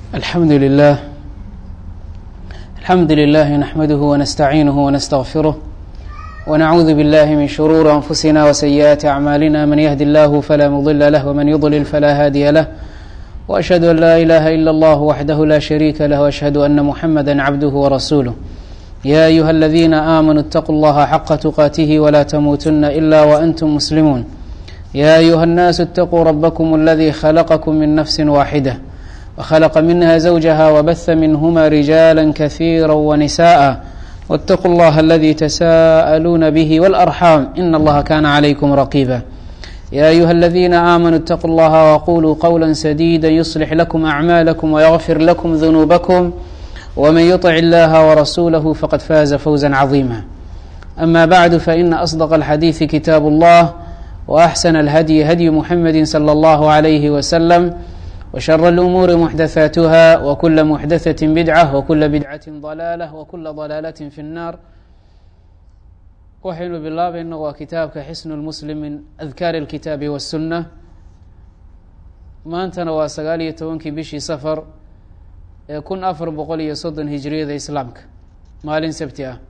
الحمد لله الحمد لله نحمده ونستعينه ونستغفره ونعوذ بالله من شرور أنفسنا وسيئات أعمالنا من يهد الله فلا مضل له ومن يضلل فلا هادي له وأشهد أن لا إله إلا الله وحده لا شريك له وأشهد أن محمدا عبده ورسوله يا أيها الذين آمنوا اتقوا الله حق تقاته ولا تموتن إلا وأنتم مسلمون يا أيها الناس اتقوا ربكم الذي خلقكم من نفس واحدة وخلق منها زوجها وبث منهما رجالا كثيرا ونساء واتقوا الله الذي تساءلون به والأرحام إن الله كان عليكم رقيبا يا أيها الذين آمنوا اتقوا الله وقولوا قولا سديدا يصلح لكم أعمالكم ويغفر لكم ذنوبكم ومن يطع الله ورسوله فقد فاز فوزا عظيما أما بعد فإن أصدق الحديث كتاب الله وأحسن الهدي هدي محمد صلى الله عليه وسلم وشر الأمور محدثاتها وكل محدثة بدعة وكل بدعة ضلالة وكل ضلالة في النار waxaynu bilaabayna waa kitaabka xisnu lmuslim min adkaari اlkitaabi waالsunna maantana waa sagaal iyo tobankii bishii safar ee kun afar boqol iyo soddon hijriyada islaamka maalin sabti ah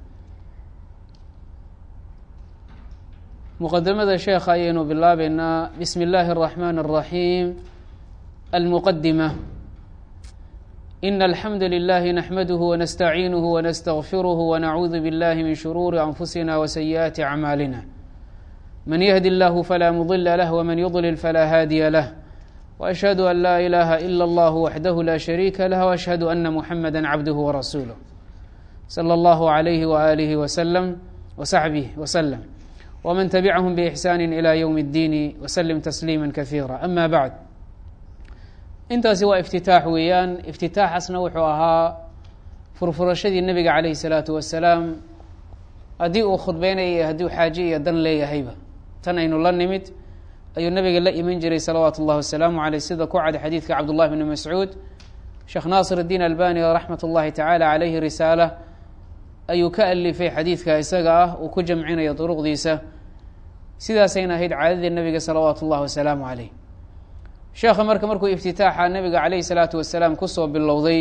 muqadamada sheekha ayaynu bilaabeynaa bismi اllahi الرaxman الraxiim almuqadima in alxamdu lilahi naxmaduhu wanastaciinuhu wanastagfiruhu wanacuudu biاllahi min shuruuri anfusina wasayi'aati acmaalina man yahdi اllahu falaa mudila lah wman yudlil falaa haadiya lah وأشhهd أn laa إلaha إlا اllah waxdah la شharيika lah وأشhهd أna mحamdا cabdh وrasuuله slى اllah عlyh وآlih وsلم وصaxbih وsلم وman تبcahm بإxsان إlى yوم الdin وsلم تسليimا kaثيirا أma bعd intaasi waa اftitaax weeyaan اftitaaxasna wuxuu ahaa furfurashadii nebiga عalayه الsalaaةu wasalaam haddii uu khudbeynaya hadduu xaaje iyo dan leeyahayba tan aynu la nimid ayuu nabiga la iman jiray salawaatu اllahi wasalaamu aleyh sida ku cad xadiidka cabdullahi bni mascuud sheekh naasir اdiin albani raxmat اllahi tacaala caleyhi risaala ayuu ka alifay xadiidka isaga ah uu ku jamcinayo duruqdiisa sidaasayna ahayd caadadii nabiga salawaatu اllahi wasalaamu aleyh sheekha marka markuu iftitaaxa nabiga caleyhi salaatu wasalaam kusoo bilowday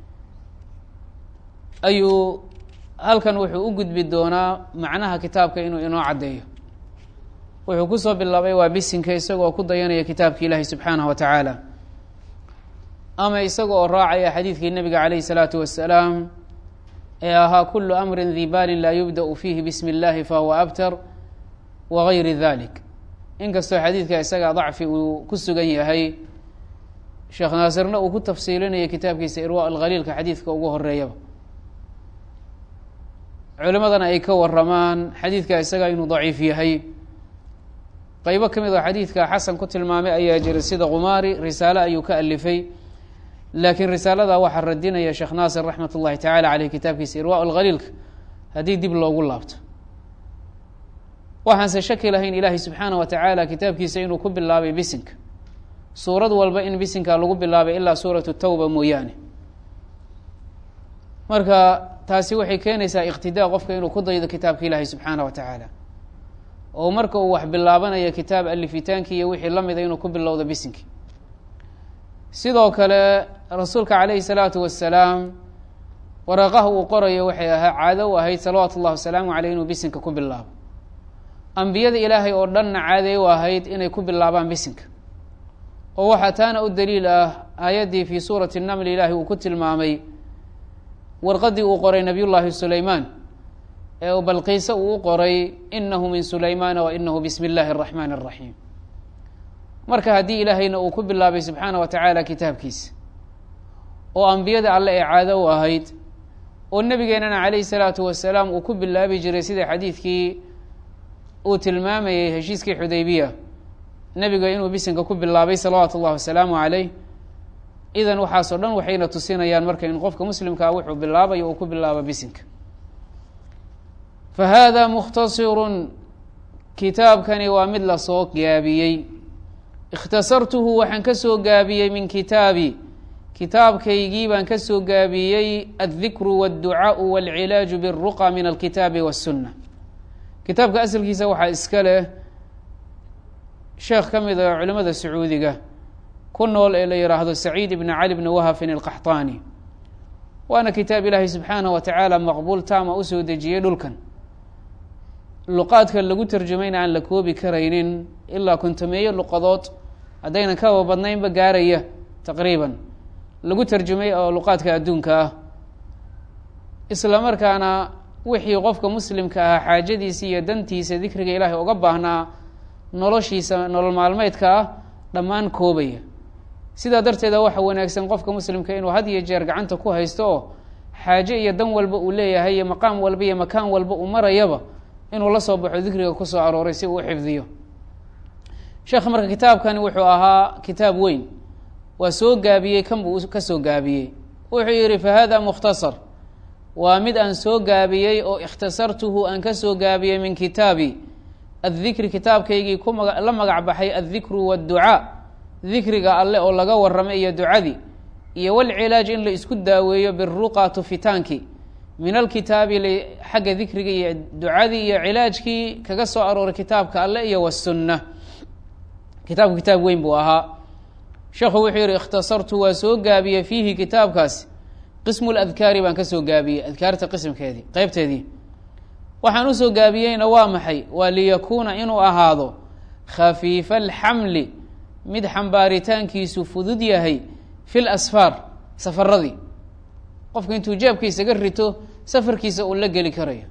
ayuu halkan wuxuu u gudbi doonaa macnaha kitaabka inuu inoo caddeeyo wuxuu kusoo bilaabay waa bisinka isagoo ku dayanaya kitaabki ilaahi subxaanaه wa tacaala ama isaga oo raacaya xadiidkii nebiga calayh الsalaatu wasalaam ee ahaa kulu amri di baalin laa yubdaأu fiihi bismi اllahi fahuwa abtar wagayri dalik inkastoo xadiidka isaga dacfi uu ku sugan yahay sheekh naasirna uu ku tafsiilinaya kitaabkiisa irwa alkhaliilka xadiidka ugu horeeyaba culimadana ay ka waramaan xadiidka isaga inuu daciif yahay qaybo ka mid oo xadiidka xasan ku tilmaamay ayaa jira sida kumaari risaale ayuu ka alifay laakiin risaalada waxaa radinaya sheekh naasir raxmat ullahi tacala caleyh kitaabkiisa irwa lkhaliilka haddii dib loogu laabto waxaanse shaki lahayn ilaahay subxaana wa tacaala kitaabkiisa inuu ku bilaabay bisinka suurad walba in bisinka lagu bilaabay ilaa suuratu tawba mooyaane marka taasi waxay keenaysaa iqtidaa qofka inuu ku daydo kitaabka ilaahay subxaana wa tacaala oo marka uu wax bilaabanayo kitaab alifitaankii iyo wixii la mida inuu ku bilowdo bisinkii sidoo kale rasuulka calayhi salaatu wasalaam waraaqaha uu qorayo waxay ahaa caado u ahayd salawaatu ullahi wasalaamu caleyh inuu bisinka ku bilaabo ambiyada ilaahay oo dhanna caaday u ahayd inay ku bilaabaan bisinka oo waxaa taana u daliil ah aayaddii fii suurati namli ilaahi uu ku tilmaamay warqaddii uu qoray nabiy llaahi sulaymaan ee uu balqiise uu u qoray inahu min sulaymaana wa inahu bismi اllahi الraxmaan الraxiim marka haddii ilaahayna uu ku bilaabay subxaana wa tacaala kitaabkiisa oo ambiyada alle ee caado u ahayd oo nebigeenana calayhi salaatu wasalaam uu ku bilaabi jiray sida xadiidkii uu tilmaamayey heshiiskii xudaybiya nebiga inuu bisinka ku bilaabay salawaatu اllahi wasalaamu caleyh idan waxaasoo dhan waxayna tusinayaan marka in qofka muslimkaa wuxuu bilaabayo uu ku bilaabo bisinka fahada mukhtasirun kitaabkani waa mid lasoo gaabiyey ikhtasartuhu waxaan ka soo gaabiyey min kitaabi kitaabkaygii baan ka soo gaabiyey addikru waadducaau walcilaaju biاlruqa min alkitaabi waاsunna kitaabka asalkiisa waxaa iska leh sheekh ka mid a culimada sacuudiga ku nool ee la yihaahdo saciid ibni cali bni wahafin alqaxطaani waana kitaab ilaahay subxaanah wa tacaala maqbuul taama usoo dejiyey dhulkan luqaadka lagu tarjumayna aan la koobi karaynin ilaa kontameeyo luqadood haddaynan kaba badnaynba gaaraya taqriiban lagu tarjumay oo luqaadka adduunka ah isla markaana wixii qofka muslimka ahaa xaajadiisa iyo dantiisa dikriga ilaahay uga baahnaa noloshiisa nolol maalmeedka ah dhammaan koobaya sidaa darteeda waxa wanaagsan qofka muslimka inuu had iyo jeer gacanta ku haysto oo xaaje iyo dan walba uu leeyahay iyo maqaam walba iyo makaan walba uu marayaba inuu la soo baxo dikriga kusoo arooray si uu u xifdiyo sheekh marka kitaabkani wuxuu ahaa kitaab weyn waa soo gaabiyey kan buu ka soo gaabiyey wuxuu yihi fa hada mukhtasar waa mid aan soo gaabiyey oo ikhtasartuhu aan ka soo gaabiyey min kitaabi addikri kitaabkaygii ku maga la magac baxay addikru waadducaa dikriga alle oo laga warramay iyo ducadii iyo walcilaaj in la isku daaweeyo biruqa tufitaanki min alkitaabi xagga dikriga iyo ducadii iyo cilaajkii kaga soo arooray kitaabka alle iyo wasunna kitaabku kitaab weyn buu ahaa sheekhu wuxuu yihi ikhtasartu waa soo gaabiyey fiihi kitaabkaasi qismu ladkaari baan ka soo gaabiyey adkaarta qismkeedii qeybteedii waxaan usoo gaabiyeyna waa maxay waa liyakuuna inuu ahaado khafiifa alxamli mid xambaaritaankiisu fudud yahay fi lasfaar safaradii qofka intuu jeebka isaga rito safarkiisa uu la geli karayo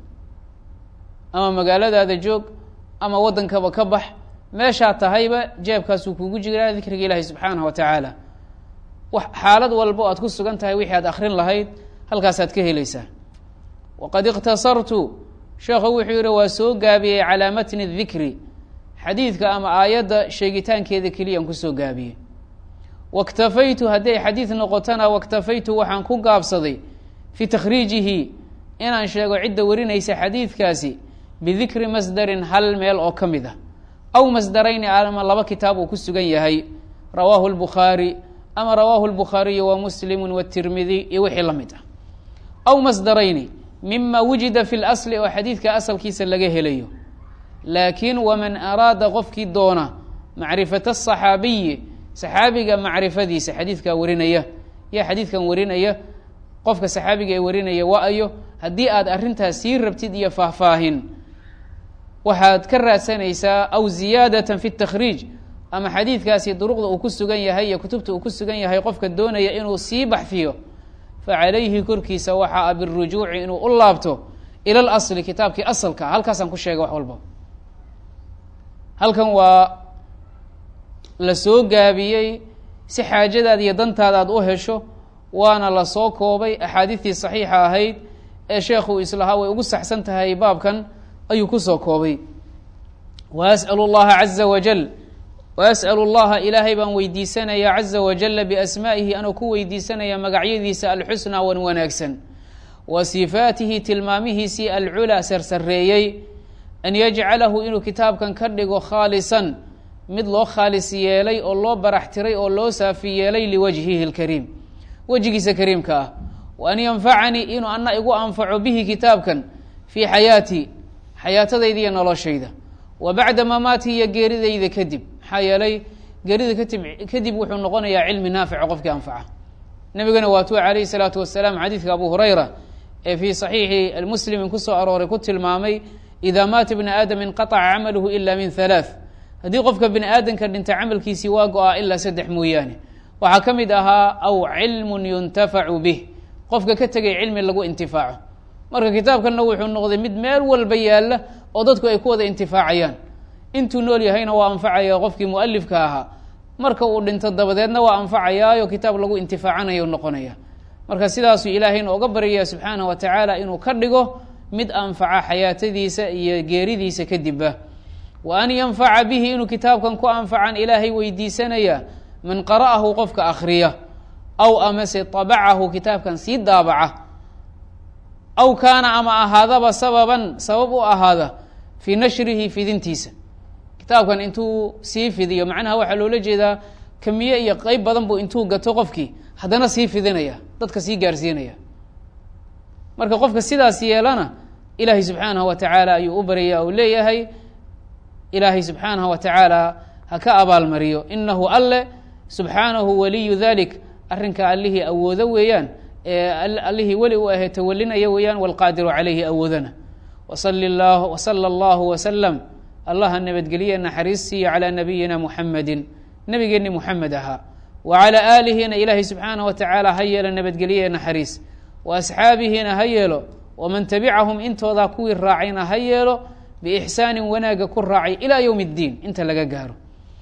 ama magaaladaada joog ama waddankaba ka bax meeshaa tahayba jeebkaasuu kugu jiraa dikriga ilaahi subxaanahu wa tacaala xaalad walbo aad ku sugan tahay wixii aad akrin lahayd halkaasaad ka helaysaa waqad ikhtasartu sheekhu wuxuu yihi waa soo gaabiyey calaa matni dikri xadiidka ama aayadda sheegitaankeeda keliyaan kusoo gaabiyey waktafaytu hadday xadiid noqotona waktafaytu waxaan ku gaabsaday fii takhriijihi inaan sheego cidda warinaysa xadiidkaasi bidikri masdarin hal meel oo ka mid ah aw masdarayni ama laba kitaab uu ku sugan yahay rawaahu lbukhaari ama rawaahu lbukhaariyu wa muslimu watirmidi iyo wixii la mid ah aw masdarayni mima wujida fi lasli oo xadiidka asalkiisa laga helayo laakiin waman araada qofkii doona macrifata asaxaabiyi saxaabiga macrifadiisa xadiidkaa warinaya yaa xadiidkan warinaya qofka saxaabiga ee warinaya wa-ayo haddii aad arrintaas sii rabtid iyo faahfaahin waxaad ka raadsanaysaa aw ziyaadatan fi takhriij ama xadiidkaasi duruqda uu ku sugan yahay iyo kutubta uu ku sugan yahay qofka doonaya inuu sii baxfiyo fa calayhi korkiisa waxaa a birujuuci inuu u laabto ila lasli kitaabkii asalka halkaasaan ku sheegay wax walba halkan waa la soo gaabiyey si xaajadaada iyo dantaada aad u hesho waana la soo koobay axaadiistii saxiixa ahayd ee sheekhu islahaa way ugu saxsan tahay baabkan ayuu kusoo koobay wa as'alu llaha caza wajal wa as'alu llaha ilaahay baan weydiisanayaa caza wajala biasmaa'ihi anoo ku weydiisanaya magacyadiisa alxusnaa wan wanaagsan wa sifaatihi tilmaamihiisii alculaa sarsareeyey an yajcalahu inuu kitaabkan ka dhigo khaalisan mid loo khaalis yeelay oo loo barax tiray oo loo saafi yeelay liwajhihi lkariim wejigiisa kariimka ah wa an yanfacanii inuu ana igu anfaco bihi kitaabkan fii xayaatii xayaatadayda iyo noloshayda wa bacda mamaatii iyo geeridayda kadib maxaa yeelay geerida katib kadib wuxuu noqonayaa cilmi naafica qofkii anfaca nabigana waatuu calayhi salaatu wasalaam xadiidka abu hurayra ee fii saxiixi muslimin kusoo arooray ku tilmaamay ida maata bni aadam inqaطca camaluhu ila min halaaث haddii qofka bini aadamka dhinta camalkiisii waa go-a ilaa saddex mooyaane waxaa ka mid ahaa aw cilmun yuntafacu bih qofka ka tegay cilmi lagu intifaaco marka kitaabkanna wuxuu noqday mid meel walba yaalla oo dadku ay ku wada intifaacayaan intuu nool yahayna waa anfacaya qofkii mualifka ahaa marka uu dhinto dabadeedna waa anfacayaayo kitaab lagu intifaacanayo noqonaya marka sidaasuu ilaahayna oga baryaya subxaanah wa tacaala inuu ka dhigo mid anfaca xayaatadiisa iyo geeridiisa kadibba wa an yanfaca bihi inuu kitaabkan ku anfacan ilaahay weydiisanaya man qara'ahu qofka akhriya aw amase tabacahu kitaabkan sii daabaca aw kaana ama ahaadaba sababan sabab u ahaada fii nashrihi fidintiisa kitaabkan intuu sii fidiyo macnaha waxaa loola jeedaa kamiye iyo qeyb badan buu intuu gato qofkii haddana sii fidinaya dadka sii gaarsiinaya marka qofka sidaas yeelana ilaahay subxaanahu wa tacaala ayuu u baraya uu leeyahay ilaahay subxaanahu wa tacaala ha ka abaalmariyo inahu alle subxaanahu waliyu dalik arrinka allihii awoodo weeyaan ee allihii weli u ahee tawalinaya weeyaan walqaadiru calayhi awoodana wasali llah wasala allahu wasalam allaha nabadgeliye naxariis siiya calaa nabiyina muxamedin nebigeenni muxamed ahaa wa calaa aalihina ilaahay subxaanah wa tacaala ha yeelo nabadgeliye naxariis wa asxaabihiina ha yeelo waman tabicahum intoodaa kuwii raacayna ha yeelo biixsaanin wanaagga ku raacay ilaa yowm اddiin inta laga gaaro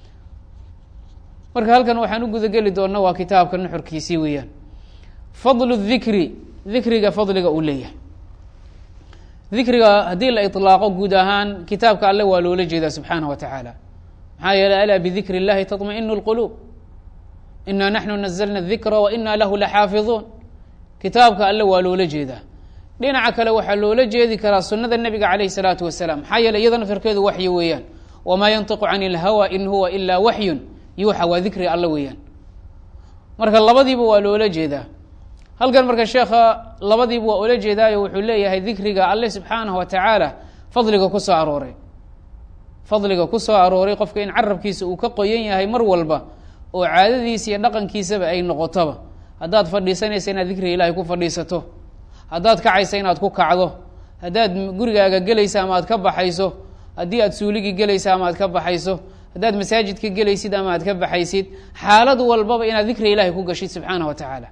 marka halkan waxaan u gudageli doona waa kitaabka nuxurkiisii weeyaan fadlu dikri dikriga fadliga uu leeyahay dikriga haddii la iطlaaqo guud ahaan kitaabka alle waa loola jeedaa subxaanah wa tacaala maxaa yeeley alaa bidikri اllahi taطmaئinu اlquluub ina naxnu nazlna dikra wa ina lahu laxaafiظuun kitaabka alle waa loola jeedaa dhinaca kale waxaa loola jeedi karaa sunada nebiga calayh الsalaatu wasalaam maxaa yeeley iyada nafirkeedu waxyi weeyaan wamaa yantiqu can اlhawa in huwa ilaa waxyun yuuxa waa dikri alle weeyaan marka labadiiba waa loola jeedaa halkan marka sheekha labadiiba waa oola jeedaayo wuxuu leeyahay dikriga alle subxaanaه wa tacaala fadliga ku soo arooray fadliga ku soo arooray qofka in carabkiisa uu ka qoyan yahay mar walba oo caadadiisa iyo dhaqankiisaba ay noqotoba haddaad fadhiisanaysa inaad dikriga ilaahay ku fadhiisato haddaad kacaysa inaad ku kacdo haddaad gurigaaga gelaysa ama aad ka baxayso haddii aad suuligii gelaysa ama aad ka baxayso haddaad masaajidka gelaysid ama aad ka baxaysid xaalad walbaba inaad dikriga ilahay ku gashid subxaanah wa tacaala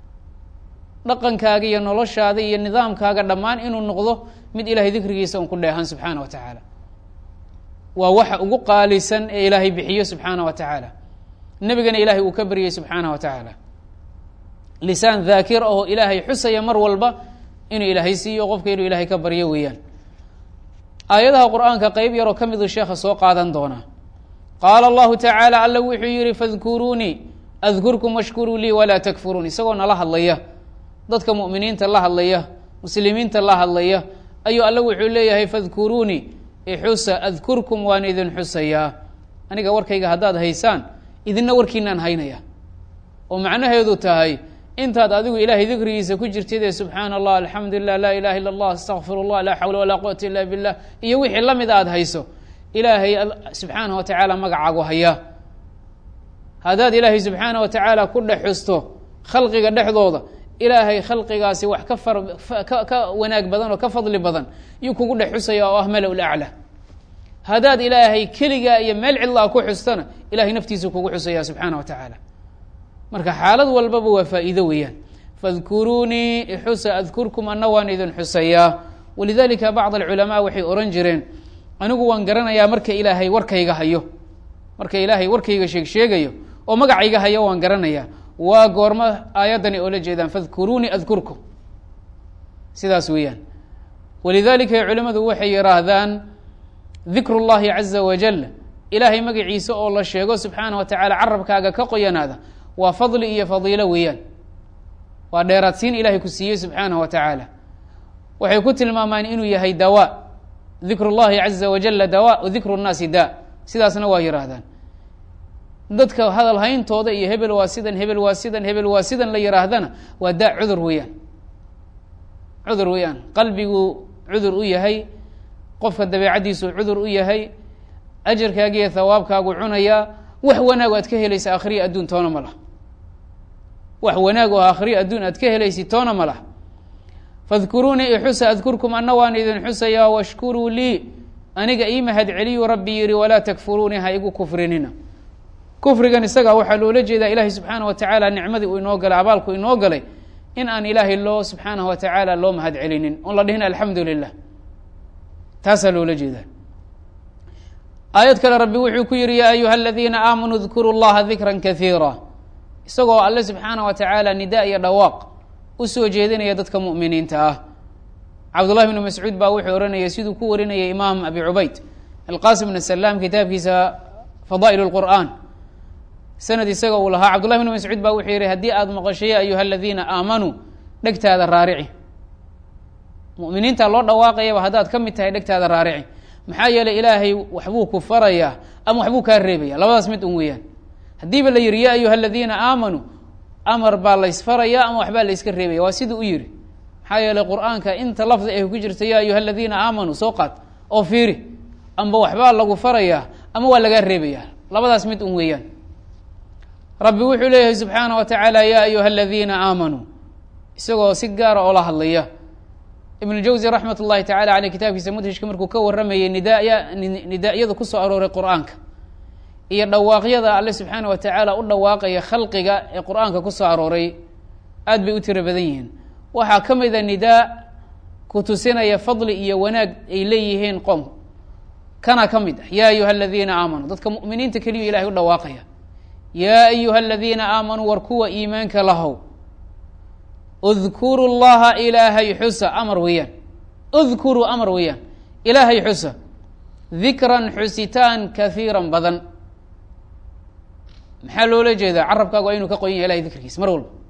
dhaqankaaga iyo noloshaada iyo nidaamkaaga dhammaan inuu noqdo mid ilahay dikrigiisa un ku dheehan subxaana wa tacaala waa waxa ugu qaalisan ee ilaahay bixiyo subxaana wa tacaala nebigana ilaahay uu ka baryay subxaana wa tacaala lisaan daakir ahoo ilaahay xusaya mar walba inuu ilaahay siiyo qofka inuu ilaahay ka baryo weeyaan aayadaha qur-aanka qeyb yaroo ka midu sheekha soo qaadan doonaa qaala allahu tacaala alla wuxuu yihi fadkuruunii adkurkum washkuruu lii walaa takfuruun isagoo nala hadlaya dadka mu'miniinta la hadlaya muslimiinta la hadlaya ayuu alla wuxuu leeyahay fadkuruunii ixusa adkurkum waan idin xusayaa aniga warkayga haddaad haysaan idinna warkiinaan haynaya oo macnaheedu tahay intaad adigu ilaahay dikrigiisa ku jirtid ee subxaana allah alxamdu lilah laa ilaha illa allah astaqfir llah laa xawla walaa quwata illa billah iyo wixii la mid aad hayso ilaahay subxaanah wa tacaala magacaagu hayaa haddaad ilaahay subxaanah wa tacaala ku dhex xusto khalqiga dhexdooda ilaahay khalqigaasi wax ka far ka ka wanaag badan oo ka fadli badan yuu kugu dhex xusaya oo ah mala laclaa haddaad ilaahay keligaa iyo meel cidlaa ku xustana ilahay naftiisu kugu xusaya subxaana wa tacaala marka xaalad walbaba waa faa'iido weeyaan fadkuruunii ixusa adkurkum ana waan idin xusayaa walidalika bacd alculamaa waxay ohan jireen anigu waan garanayaa marka ilaahay warkayga hayo marka ilaahay warkayga sheeg sheegayo oo magacayga hayo waan garanayaa waa goormo aayaddani oola jeedaan fadkuruunii adkurkum sidaas weeyaan walidalika culimadu waxay yihaahdaan dikru llahi caza wajal ilaahay magaciisa oo la sheego subxaana wa tacaala carabkaaga ka qoyanaada waa fadli iyo fadiilo weeyaan waa dheeraadsiin ilahay ku siiyey subxaanah wa tacaala waxay ku tilmaamaan inuu yahay dawa dikru llahi caza wajala dawa wa dikru nnaasi da sidaasna waa yihaahdaan dadka hadal hayntooda iyo hebel waa sidan hebel waa sidan hebel waa sidan la yihaahdana waa da cudur weeyaan cudur weeyaan qalbigu cudur u yahay qofka dabeecaddiisu cudur u yahay ajarkaaga iyo thawaabkaagu cunayaa wax wanaag aad ka helaysa akhriya adduun toona ma laha wax wanaag oo akhriya adduun aad ka helaysid toona ma laha fadkuruunii ixusa adkurkum ana waan idin xusayaa washkuruu lii aniga ii mahad celiyu rabbi yihi walaa takfuruunii ha igu kufrinina kufrigan isagaa waxaa loola jeedaa ilaahay subxaana wa tacaala nicmadii uu inoo galay abaalku inoo galay in aan ilaahay loo subxaanah wa tacaala loo mahad celinin oon la dhihin alxamdu lilah taasaa loola jeedaa aayad kale rabbi wuxuu ku yihi yaa ayuha aladiina aamanuu dkuru llaha dikra kaiira isagoo alle subxaana wa tacaala nida iyo dhawaaq usoo jeedinaya dadka mu'miniinta ah cabdullahi bnu mascuud baa wuxuu ohanayay siduu ku warinayay imaam abi cubayd alqasim bn salaam kitaabkiisa fadaa'il اlqur'an sanad isaga uu lahaa cabdullahi bnu mascuud baa wuxuu yihi haddii aada maqasho ya ayuha aladiina aamanuu dhegtaada raarici muminiinta loo dhawaaqayaba haddaad ka mid tahay dhegtaada raarici maxaa yeeley ilaahay waxbuu ku farayaa ama waxbuu kaa reebaya labadaas mid un weeyaan haddiiba la yihi ya ayuha aladiina aamanuu amar baa laysfaraya ama waxbaa layska reebaya waa siduu u yihi maxaa yeeley qur-aanka inta lafdi ay ku jirta ya ayuha aladiina aamanuu soo qaad oo fiiri amba waxbaa lagu farayaa ama waa lagaa reebaya labadaas mid un weeyaan rabbi wuxuu leeyahay subxaana wa tacaala yaa ayuha aladiina aamanuu isagoo si gaara oo la hadlaya ibn jawzi raxmat ullahi tacala aleyh kitaabkiisa mudhishka markuu ka waramayey nidaaya nidaa-yada kusoo arooray qur-aanka iyo dhawaaqyada alle subxaana wa tacaala u dhawaaqaya khalqiga ee qur-aanka kusoo arooray aad bay u tiro badan yihiin waxaa ka mid a nidaa ku tusinaya fadli iyo wanaag ay leeyihiin qoom kana ka mid ah yaa ayuha aladiina aamanuu dadka mu'miniinta keliyu ilahay u dhawaaqaya yaa ayuha aladiina aamanuu war kuwa iimaanka lahow udkuru llaha ilaahay xusa amar weeyaan udkuruu amar weeyaan ilaahay xusa dikran xusitaan kahiiran badan maxaa loola jeedaa carabkaagu waa inuu ka qoyan yahay ilahay dikrigiisa mar walba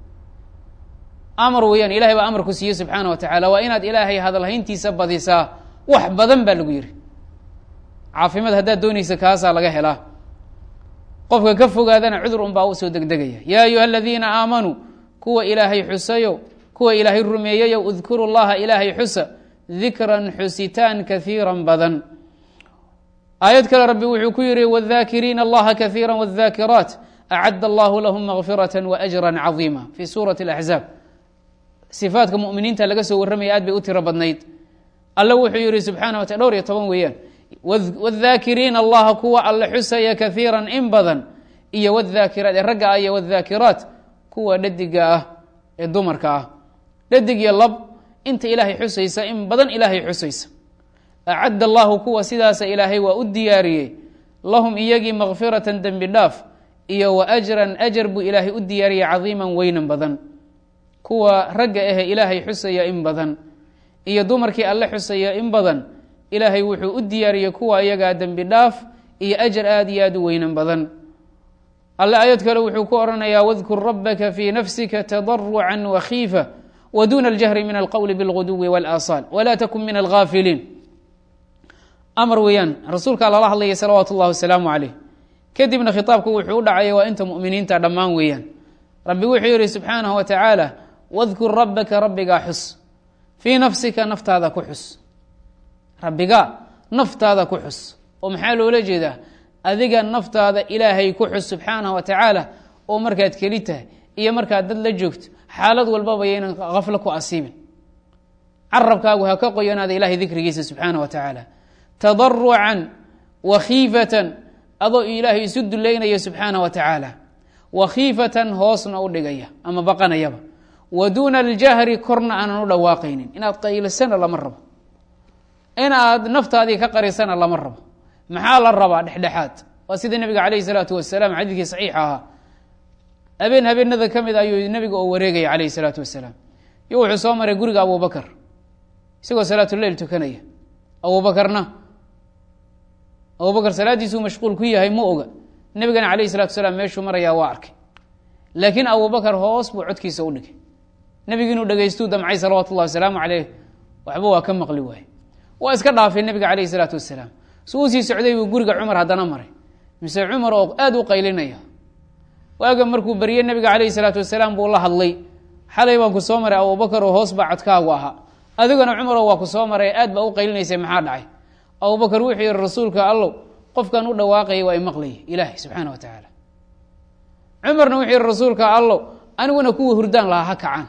amar weeyaan ilahay baa amar ku siiye subxaana wa tacaala waa inaad ilaahay hadalhayntiisa badisaa wax badan baa lagu yihi caafimaad haddaad doonaysa kaasaa laga helaa qofka ka fogaadana cudur un baa u soo degdegaya yaa ayuha aladiina aamanuu kuwa ilaahay xusayo kuwa ilaahay rumeeyayo udkuru llaha ilaahay xusa dikran xusitaan kahiira badan aayad kale rabbi wuxuu ku yihi wاdakiriina allaha kahiira wاdakiraat acad allahu lahum makfiraة waأjra caظiima fi suurati اlaxzaab sifaatka muminiinta laga soo warramaya aad bay u tiro badnayd alle wuxuu yihi subxana wa ta dhowr iyo toban weeyaan wاdakiriina allaha kuwa alle xusaya kahiira in badan iyo wاdakiraat ee ragga ah iyo wاdakiraat kuwa dhadiga ah ee dumarka ah dhadig iyo lab inta ilaahay xusaysa in badan ilaahay xusaysa acadda allahu kuwa sidaasa ilaahay waa u diyaariyey lahum iyagii makfiratan dembi dhaaf iyo wa ajran ajar buu ilaahay u diyaariyey cadiiman weynan badan kuwa ragga ahe ilaahay xusaya in badan iyo dumarkii alle xusaya in badan ilaahay wuxuu u diyaariyey kuwa iyagaa dembi dhaaf iyo ajar aada iyo aada u weynan badan alle aayad kale wuxuu ku odhanayaa wadkur rabaka fii nafsika tadaruca wakhiifa wduna اljahri min alqowli bاlguduwi wاlaasaal wla takun min algaafiliin amar weeyaan rasuulkaa lala hadlayay salawaatu اllahi wasalaamu calayh kadibna khitaabku wuxuu u dhacaya waa inta muminiinta dhammaan weeyaan rabbi wuxuu yihi subxaanahu wa tacaala wadkur rabaka rabbigaa xus fii nafsika naftaada ku xus rabbigaa naftaada ku xus oo maxaa loola jeedaa adiga naftaada ilaahay ku xus subxaanahu wa tacaala oo markaad keli tahay iyo markaad dad la joogto xaalad walbaba yaynan kaflo ku asiibin carabkaagu ha ka qoyanaada ilahay dikrigiisa subxaana wa tacaala tadarucan wakhiifatan adoo ilaahay isu duleynaya subxaana wa tacaala wakhiifatan hoosna u dhigaya ama baqanayaba wa duuna aljahri korna aanan u dhawaaqaynin inaad qaylisana lama rabo inaad naftaadii ka qarisana lama rabo maxaa la rabaa dhexdhexaad waa sida nabiga calayhi salaatu wasalaam xadiidkii saxiixa ahaa habeen habeenada ka mid ayuu nabiga oo wareegaya calayhi salaatu wasalaam iyo wuxuu soo maray guriga abubakar isagoo salaatuleyl tukanaya abubakarna abubakar salaaddiisuu mashquul ku yahay ma oga nebigana calayhi salatu wasalaam meeshuu marayaa waa arkay laakiin abubakar hoos buu codkiisa u dhigay nebigu inuu dhegaystuu damcay salawaatu ullahi wasalaamu caleyh waxba waa ka maqli waaye waa iska dhaafay nebiga calayhi salaatu wasalaam su uu sii socday buu guriga cumar haddana maray mise cumar oo aada u qaylinaya waaga markuu berye nebiga calayhi salaatu wasalaam buu la hadlay xalay baan ku soo maray abubakar oo hoos baa codkaagu ahaa adigana cumaroo waa ku soo maray aad baa u qaylinaysay maxaa dhacay abubakar wuxuu yihi rasuulka allow qofkan u dhawaaqaya waa imaqlaya ilaahay subxaana wa tacaala cumarna wuxuu yihi rasuulka allow aniguna kuwa hurdaan lahaa ha kacaan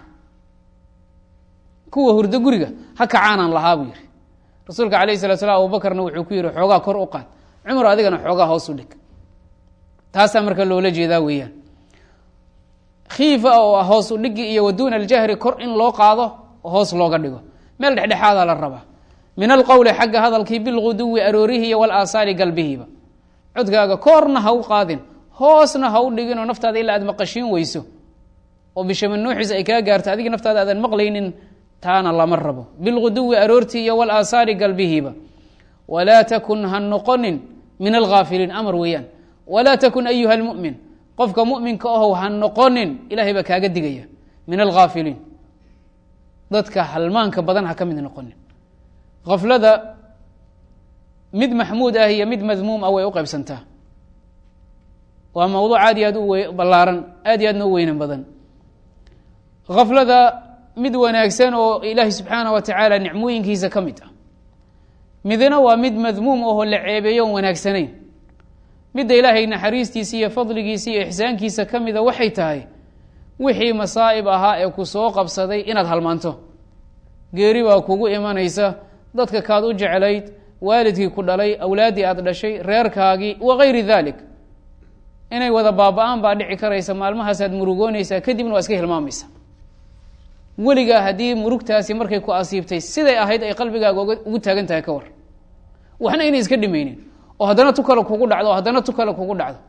kuwa hurdo guriga ha kacaanaan lahaa buu yihi rasuulka alayh salat slam abubakarna wuxuu ku yihi xoogaa kor u qaad cumar adigana xoogaa hoos u dhig taasaa marka loola jeedaa weeyaan khiifa oo ah hoos u dhigi iyo waduuna aljahri kor in loo qaado hoos looga dhigo meel dhexdhexaadaa la rabaa min alqowli xagga hadalkii bilguduwi aroorihi iyo walaasaali galbihiiba codkaaga koorna ha u qaadin hoosna ha u dhiginoo naftaada ilaa aad maqashiin weyso oo bishamanuuxiis ay kaa gaarto adiga naftaada aadan maqlaynin taana lama rabo bilguduwi aroortii iyo walaasaali galbihiiba walaa takun ha noqonin min alghaafiliin amar weeyaan walaa takun ayuha lmu'min qofka mu'minka ahow ha noqonin ilahay baa kaaga digaya min alghaafiliin dadka halmaanka badan ha ka mid noqonin khaflada mid maxmuud ah iyo mid madmuum ah way u qaybsantaa waa mawduuc aad iyo aad u we ballaaran aad iyo aadna u weynan badan khaflada mid wanaagsan oo ilaahay subxaanah wa tacaala nicmooyinkiisa ka mid ah midna waa mid madmuum ahoo la ceebeeyo on wanaagsanayn midda ilaahay naxariistiisa iyo fadligiisa iyo ixsaankiisa ka mida waxay tahay wixii masaa'ib ahaa ee ku soo qabsaday inaad halmaanto geeri baa kugu imanaysa dadka kaad u jeclayd waalidkii ku dhalay awlaaddii aad dhashay reerkaagii wa gayri dalik inay wada baaba-aan baa dhici karaysa maalmahaasaad murugoonaysaa kadibna waa iska hilmaamaysa weligaa haddii murugtaasi markay ku asiibtay siday ahayd ay qalbigaaga ugu taagan tahay ka war waxna inay iska dhimaynin oo haddana tu kale kugu dhacdo oo haddana tu kale kugu dhacdo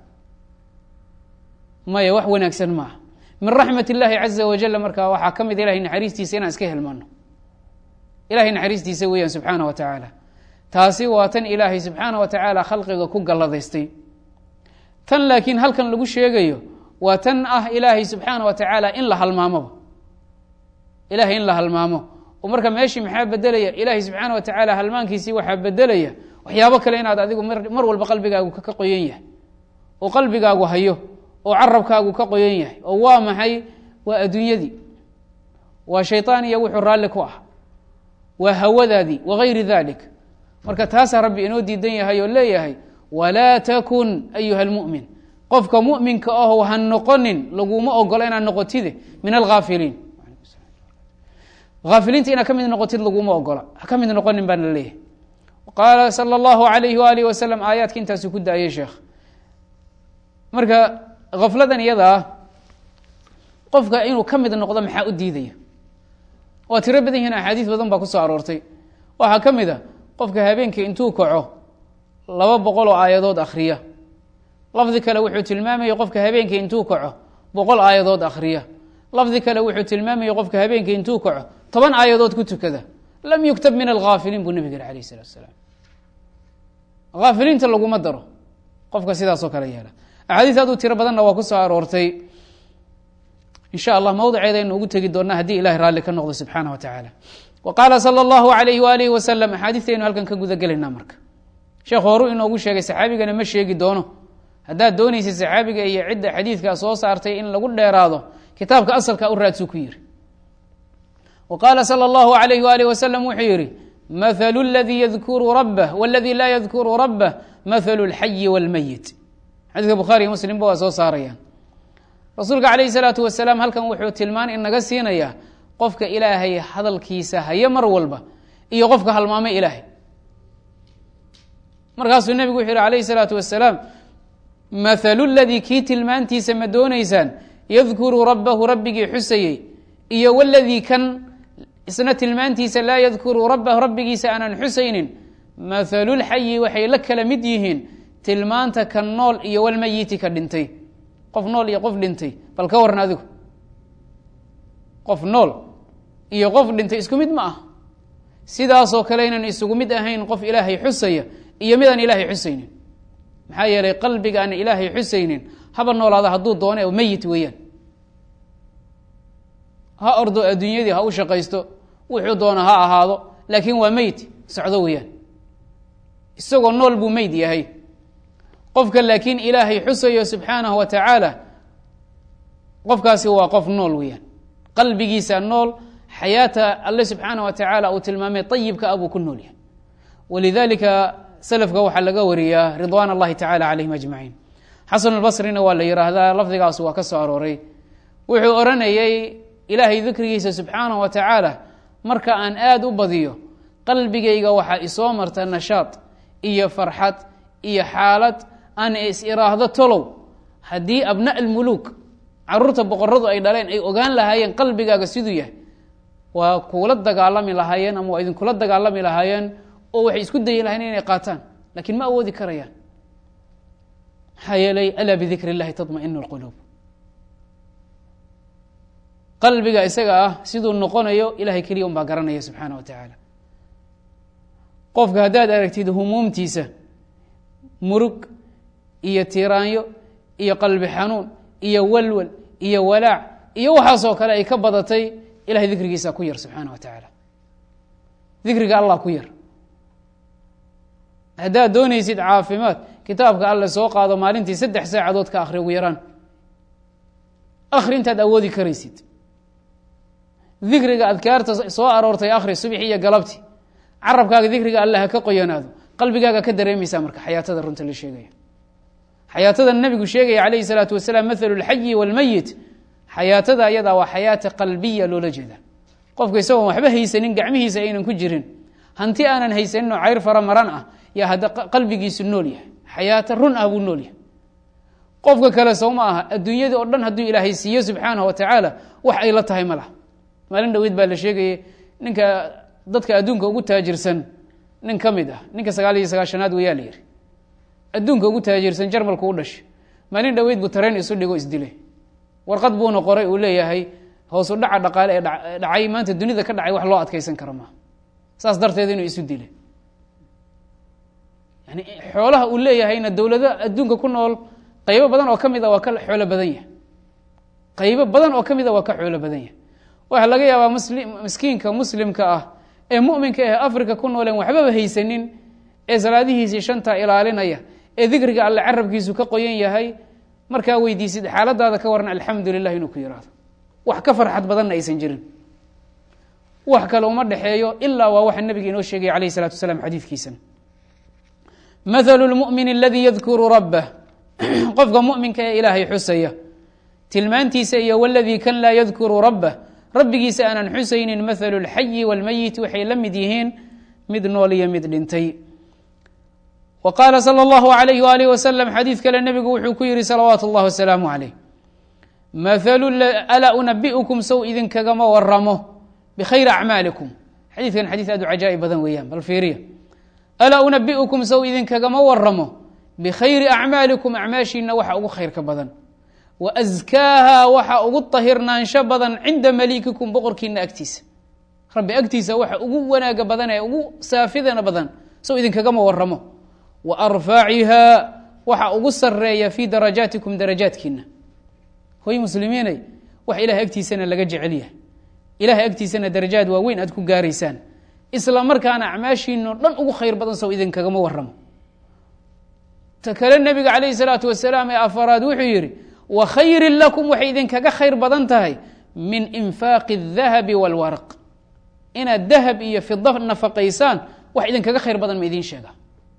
maya wax wanaagsan maaha min raxmat illaahi caza wajal markaa waxaa ka mid ilahay naxariistiisa inaan iska hilmano ilahay naxariistiisa weeyaan subxaana wa tacaala taasi waa tan ilaahay subxaana wa tacaala khalqiga ku galladaystay tan laakiin halkan lagu sheegayo waa tan ah ilaahay subxaana wa tacaala in la halmaamoba ilahay in la halmaamo oo marka meeshii maxaa bedelaya ilaahay subxaana wa tacaala halmaankiisii waxaa bedelaya waxyaabo kale inaad adigu mar walba qalbigaagu ka qoyan yahay oo qalbigaagu hayo oo carabkaagu ka qoyan yahay oo waa maxay waa adduunyadii waa shayطaan iyo wuxuu raalli ku ah waa hawadaadii wagayri dalik marka taasaa rabbi inoo diidan yahay oo leeyahay walaa takun ayuha اlmu'min qofka mu'minka aho ha noqonin laguma ogolo inaad noqotide min alhaafiliin haafiliinta inaad ka mid noqotid laguma ogola ha ka mid noqonin baan la leeyahay qaala salى اllahu alayhi waalihi wasalam aayaadka intaasu ku da-ayay sheekh marka hafladan iyada ah qofka inuu ka mid noqdo maxaa u diidaya waa tiro badan yihiin axaadiis badan baa kusoo aroortay waxaa ka mid a qofka habeenkii intuu kaco laba boqol oo aayadood akhriya lafdi kale wuxuu tilmaamaya qofka habeenkii intuu kaco boqol aayadood akhriya lafdi kale wuxuu tilmaamaya qofka habeenkii intuu kaco toban aayadood ku tukada lam yuktab min alhaafiliin buu nabig yiri alayh isalatu asalaam haafiliinta laguma daro qofka sidaasoo kale yeela axaadiis aad u tiro badanna waa ku soo aroortay in sha allah mawdiceeda aynu ugu tegi doonaa haddii ilahay raalli ka noqdo subxaana wa tacaala wa qaala salى اllahu alayhi waalihi wasalam axaadiistaynu halkan ka guda gelaynaa marka sheekh horu inoogu sheegay saxaabigana ma sheegi doono haddaad doonaysa saxaabiga iyo cidda xadiidkaa soo saartay in lagu dheeraado kitaabka asalka u raadsu ku yiri wa qaala salى اllahu alayhi waalihi wasalam wuxuu yihi mahalu اladii yadkuru rabah wاladii laa yadkuru rabah mahalu اlxayi wاlmeyit xadiiska bukhaariyo muslimba waa soo saarayaan rasuulka calayhi salaatu wasalaam halkan wuxuu tilmaan inaga siinayaa qofka ilaahay hadalkiisa haye mar walba iyo qofka halmaamay ilaahay markaasuu nebigu wuxuu yihi alayhi salaatu wasalaam mathalu ladii kii tilmaantiisa ma doonaysaan yadkuru rabbahu rabbigii xusayey iyo waladii kan isna tilmaantiisa laa yadkuru rabbahu rabbigiisa aanan xusaynin mathalulxayi waxay la kala mid yihiin tilmaanta ka nool iyo walmayiti ka dhintay qof nool iyo qof dhintay bal ka waran adigu qof nool iyo qof dhintay isku mid ma ah sidaasoo kale inaan isugu mid ahayn qof ilaahay xusaya iyo midaan ilaahay xusaynin maxaa yeelay qalbiga aan ilaahay xusaynin haba noolaada hadduu doone oo meyit weeyaan ha ordo adduunyadii ha u shaqaysto wuxuu doona ha ahaado laakiin waa meyt socdo weeyaan isagoo nool buu meyd yahay qofka laakiin ilaahay xusayo subxaanahu wa tacaala qofkaasi waa qof nool weeyaan qalbigiisa nool xayaata alle subxaanah wa tacaala uu tilmaamay ayibka ah buu ku nool yahay walidalika selafka waxaa laga wariyaa ridwaan allahi tacala calayhim ajmaciin xasan albasrina waa la yihaahdaa lafdigaas waa ka soo arooray wuxuu odhanayay ilaahay dikrigiisa subxaanahu wa tacaala marka aan aada u badiyo qalbigayga waxaa isoo marta nashaad iyo farxad iyo xaalad aan is iraahdo tolow haddii abna almuluuk caruurta boqoradu ay dhaleen ay ogaan lahaayeen qalbigaaga siduu yahay waa kuula dagaalami lahaayeen ama waa idinkula dagaalami lahaayeen oo waxay isku dayi lahayen inay qaataan lakiin ma awoodi karayaan maxaa yeelay alaa bidikri اllahi taطmainu اlquluub qalbiga isaga ah siduu noqonayo ilahay keliya un baa garanaya subxaana wa tacaala qofka haddaad aragtid humuumtiisa murug iyo tiraanyo iyo qalbi xanuun iyo walwal iyo walaac iyo waxaasoo kale ay ka badatay ilahay dikrigiisa ku yar subxaana wa tacaala dikriga allah ku yar haddaad doonaysid caafimaad kitaabka alle soo qaado maalintii saddex saacadood ka akhri ugu yaraan akhri intaad awoodi karaysid dikriga adkaarta soo aroortay akhri subxi iyo galabti carabkaaga dikriga alle ha ka qoyanaado qalbigaaga ka dareemaysaa marka xayaatada runta la sheegaya xayaatada nabigu sheegaya calayhi salaatu wasalaam mathalu lxayi walmayit xayaatada ayadaa waa xayaata qalbiya loola jeeda qofka isagoon waxba haysanin gacmihiisa aynan ku jirin hanti aanan haysanin oo cayr fara maran ah yaa hadda qalbigiisu nool yahay xayaato run ah buu nool yahay qofka kale sow ma aha adduunyadii oo dhan hadduu ilaahay siiyo subxaanahu wa tacaala wax ay la tahay ma laha maalin dhaweyd baa la sheegayay ninka dadka adduunka ugu taajirsan nin ka mid ah ninka sagaal iyo sagaashanaad wayaa la yihi adduunka ugu taajirsan jarmalku u dhashay maalin dhaweyd buu tareen isu dhigo isdilay warqad buuna qoray uu leeyahay hoosu dhaca dhaqaale ee dhacay maanta dunida ka dhacay wax loo adkeysan karo maaha saas darteed inuu isu dilay yani xoolaha uu leeyahayna dowlado adduunka ku nool qaybo badan oo ka mid a waa ka xoolo badan yahay qaybo badan oo ka mid a waa ka xoolo badan yahay waxaa laga yaabaa musli miskiinka muslimka ah ee muminka ah africa ku nooleen waxbaba haysanin ee salaadihiisii shanta ilaalinaya ee dikriga alle carabkiisu ka qoyan yahay markaa weydiisid xaaladaada ka waran alxamdu lilah inuu ku yihahdo wax ka farxad badanna aysan jirin wax kale uma dhexeeyo ilaa waa waxa nabiga inoo sheegaya alayh الsalatu wasalaam xadiidkiisana mathalu lmu'min aladi yadkuru rabbah qofka muminka ee ilaahay xusaya tilmaantiisa iyo wladii kan laa yadkuru rabbah rabbigiisa aanan xusaynin mathalu اlxayi wاlmayit waxay la mid yihiin mid nool iyo mid dhintay wa qaala salى اllahu alayh walih wasalam xadiid kale nebigu wuxuu ku yihi salawaatu اllah wasalaamu alayh mathalu alaa unabi'ukum sow idinkagama waramo bikhayri acmaalikum xadiidkan xadiid aad u cajaa'ib badan weeyaan bal fiiriya alaa unabi'ukum sow idinkagama waramo bikhayri acmaalikum acmaashiina waxa ugu khayrka badan wa askaaha waxa ugu tahirnaansho badan cinda malikikum boqorkiina agtiisa rabbi agtiisa waxa ugu wanaaga badan ee ugu saafidana badan sow idinkagama waramo wa arfaciha waxa ugu sareeya fii darajaatikum darajaadkiina hoy muslimiinay wax ilahay agtiisana laga jecel yahay ilahay agtiisana darajaad waaweyn aad ku gaaraysaan isla markaana acmaashiino dhan ugu khayr badan sow idinkagama waramo ta kale nebiga calayhi salaatu wasalaam ee afaraad wuxuu yidhi wa khayrin lakum waxay idinkaga khayr badan tahay min infaaqi الdahabi wاlwaraq inaad dahab iyo fida nafaqaysaan wax idinkaga khayr badan ma idiin sheega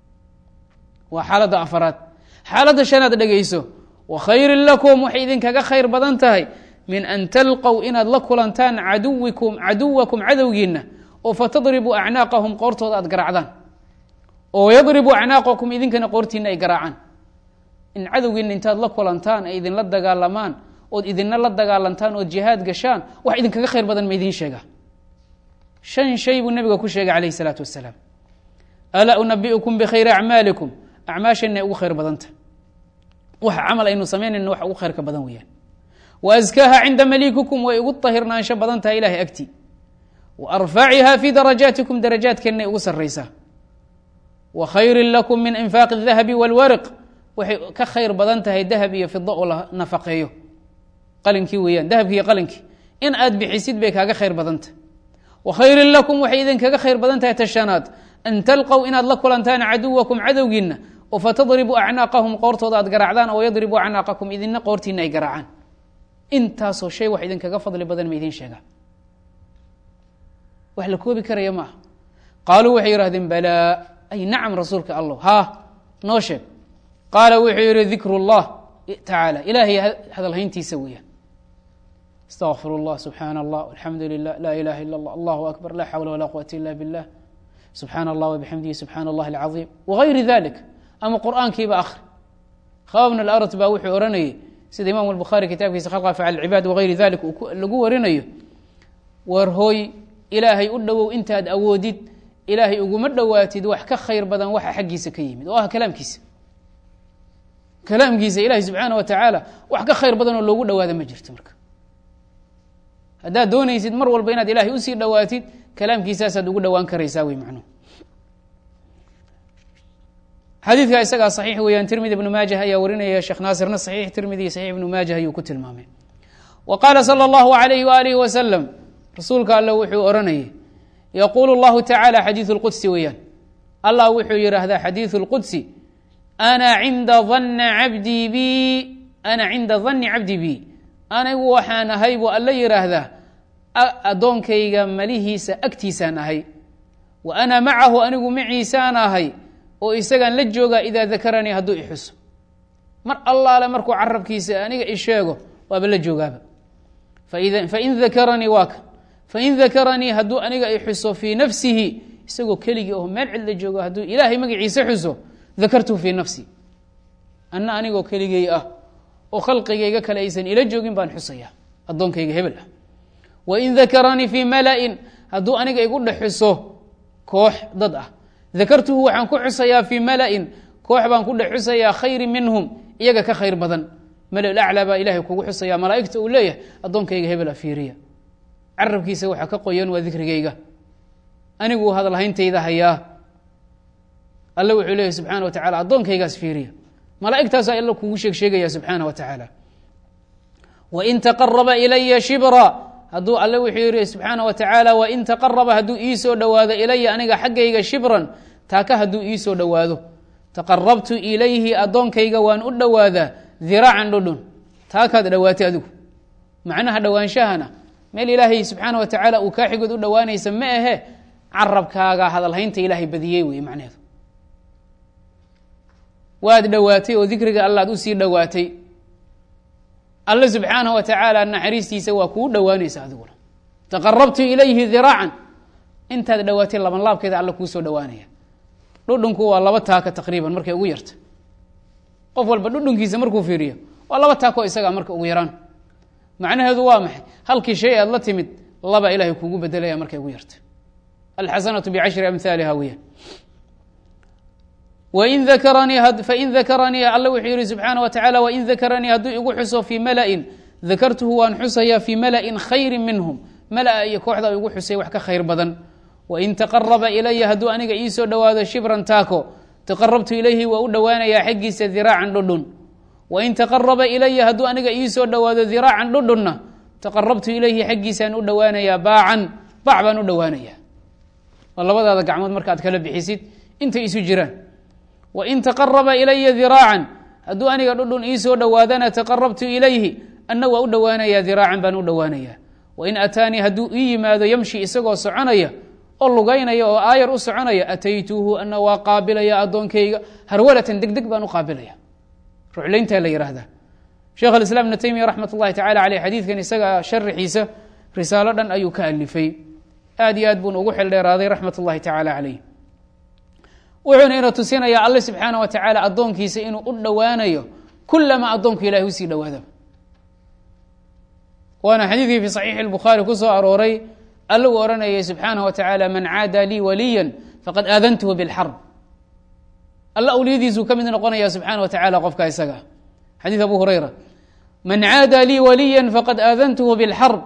waa xaaladda afaraad xaaladda shanaad dhegeyso wa khayrin lakum waxay idinkaga khayr badan tahay min an talqow inaad la kulantaan caduwikum caduwakum cadowgiina oo fatadribuu acnaaqahum qoortooda aad garaacdaan oo yadribu acnaaqakum idinkana qoortiina ay garaacaan in cadowgiina intaad la kulantaan ay idinla dagaalamaan ood idinna la dagaalantaan ood jihaad gashaan wax idinkaga khayr badan ma idiin sheega shan shay buu nabiga ku sheegay calayh isalaatu wasalaam alaa unabi'ukum bikhayri acmaalikum acmaasheenna ay ugu khayr badanta waxa camal aynu samaynayna wax ugu khayrka badan weeyaan wa askaaha cinda malikukum way ugu tahirnaansho badan tahay ilahay agti wa arfaciha fii darajaatikum darajaadkeenna ay ugu sarraysaa wa khayrin lakum min infaaqi اdahabi wاlwariq waxay ka khayr badan tahay dahab iyo fida oo la nafaqeeyo qalinkii weeyaan dahabki iyo qalinkii in aad bixisid bay kaaga khayr badantah wa khayrin lakum waxay idinkaga khayr badan tahay tashanaad an talqow inaad la kulantaan caduwakum cadowgiina oo fatadribuu acnaaqahum qoortooda aad garaacdaan oo yadribuu acnaaqakum idina qoortiina ay garaacaan intaasoo shay wax idinkaga fadli badan ma idiin sheegaa wax la koobi karaya ma aha qaaluu waxay yidhahdeen balaa ay nacam rasuulka allah haa noo sheeg qaala wuxuu yihi dikru اllah tacaala ilaahay hadalhayntiisa weeyaan astaqfir اllah subxaana allah alxamdu lilah laa ilaha ila اllah allahu akbar laa xawla walaa quwata ila billah subxaana allah wabixamdihi subxaana allah alcaظiim wagayri dalik ama qur'aankiiba akri khababn alart baa wuxuu ohanayay sida imam الbukhaari kitaabkiisa khalqa afcal cibaad wagayri dalik lagu warinayo war hooy ilaahay u dhowow intaad awoodid ilaahay uguma dhowaatid wax ka khayr badan waxa xaggiisa ka yimid oo ah kalaamkiisa kalaamkiisa ilahi subxaana wa tacaala wax ka khayr badan oo loogu dhowaada ma jirto marka haddaad doonaysid mar walba inaad ilaahay usii dhowaatid kalaamkiisaasaad ugu dhowaan karaysaa wey macnuhu xadiidka isagaa saxiix weeyaan tirmidi ibnu maajah ayaa warinaya sheekh naasirna saxiix tirmidi saxiix ibnu maajah ayuu ku tilmaamay wa qaala sala allahu alayhi waalihi wasalam rasuulka alle wuxuu oranayay yaquulu llahu tacaala xadiidu lqudsi weeyaan allah wuxuu yidhaahdaa xadiidu lqudsi ana cinda danna cabdii bi ana cinda danni cabdi bi anigu waxaan ahay buu alla yidhaahdaa addoonkayga malihiisa agtiisaan ahay wa ana macahu anigu maciisaan ahay oo isagaan la joogaa idaa dakaranii hadduu ixuso mar allaale markuu carabkiisa aniga isheego waaba la joogaaba fain dakaranii waa ka fain dakaranii hadduu aniga i xuso fii nafsihi isagoo keligii oo meel cidla joogo hadduu ilaahay magaciisa xuso dakartuhu fii nafsi anna anigoo keligay ah oo khalqigayga kale aysan ila joogin baan xusaya addoonkayga hebel ah wain dakaranii fii mala'in hadduu aniga igu dhex xuso koox dad ah dakartuhu waxaan ku xusayaa fii mala'in koox baan ku dhex xusayaa khayri minhum iyaga ka khayr badan malal aclaa baa ilahay kugu xusaya malaa'igta uu leeyahay addoonkayga hebel a fiiriya carabkiisa waxaa ka qoyan waa dikrigayga anigu hadalhayntayda hayaa alle wuxuu leeyahy subxaana wa tacala addoonkaygaas fiiriya malaa'igtaasaa alla kugu sheeg sheegaya subxaana wa tacaala wain taqaraba ilaya shibra hadduu alle wuxuu yihi subxaana wa tacaala wain taqaraba hadduu iisoo dhowaado ilaya aniga xaggayga shibran taaka hadduu iisoo dhowaado taqarabtu ilayhi addoonkayga waan u dhowaadaa diraacan dhudhun taakaad dhowaatay adigu macnaha dhowaanshahana meel ilaahay subxaana wa tacaala uu kaa xigood u dhowaanaysa ma ahe carabkaaga hadalhaynta ilaahay badiyey wey macneheedu waad dhowaatay oo dikriga allaad usii dhowaatay alle subxaanaه wa tacaala naxariistiisa waa kuu dhowaanaysa adiguna taqarabtu ilayhi diraacan intaad dhowaatay laban laabkeeda alle kuusoo dhowaanaya dhudhunku waa laba taaka taqriiban markay ugu yarta qof walba dhudhunkiisa markuu fiiriyo waa laba taako isagaa marka ugu yaraan macnaheedu waa maxay halkii shay aad la timid laba ilahay kugu bedelaya markay ugu yarta alxasanatu bicashri amhaaliha weya wain dakaranii fain dakaranii alle wuxuu yihi subxaana wa tacala wain dakaranii hadduu igu xuso fii mala'in dakartuhu waan xusayaa fii mala'in khayri minhum mala'a iyo kooxda igu xusay wax ka khayr badan wain taqaraba ilaya hadduu aniga iisoo dhowaado shibran taako taqarabtu ilayhi waa u dhowaanayaa xaggiisa diraacan dhudhun wain taqaraba ilaya hadduu aniga iisoo dhowaado diraacan dhudhunna taqarabtu ilayhi xaggiisaan u dhowaanayaa baacan baac baan u dhowaanayaa waa labadaada gacmood markaad kala bixisid intay isu jiraan wain taqaraba ilaya diraacan hadduu aniga dhudhun iisoo dhowaadana taqarabtu ilayhi anna waa u dhowaanayaa diraacan baan u dhowaanayaa wain ataanii hadduu ii yimaado yamshi isagoo soconaya oo lugaynaya oo aayar u soconaya ataytuuhu ana waa qaabilaya addoonkayga harwalatan deg deg baan u qaabilaya ruclayntaa la yihahdaa sheekh alislaam ibnu taymiya raxmat ullahi tacala caleyh xadiidkan isaga sharaxiisa risaalo dhan ayuu ka alifay aad iyo aad buuna ugu xeldheeraaday raxmat ullahi tacaala caleyh wuxuuna ina tusinayaa alle subxaana wa tacaala addoonkiisa inuu u dhowaanayo kulamaa addoonku ilahay usii dhowaada waana xadiidkii fi saxiixi اlbukhaari ku soo arooray alle uu odhanayay subxaanaه wa tacaala man caada lii waliya faqad aadantuhu biاlxarb alle awliyadiisuu ka mid noqonaya subxaana wa tacala qofka isaga xadiid abu hurayra man caada lii waliya faqad aadantuhu biاlxarb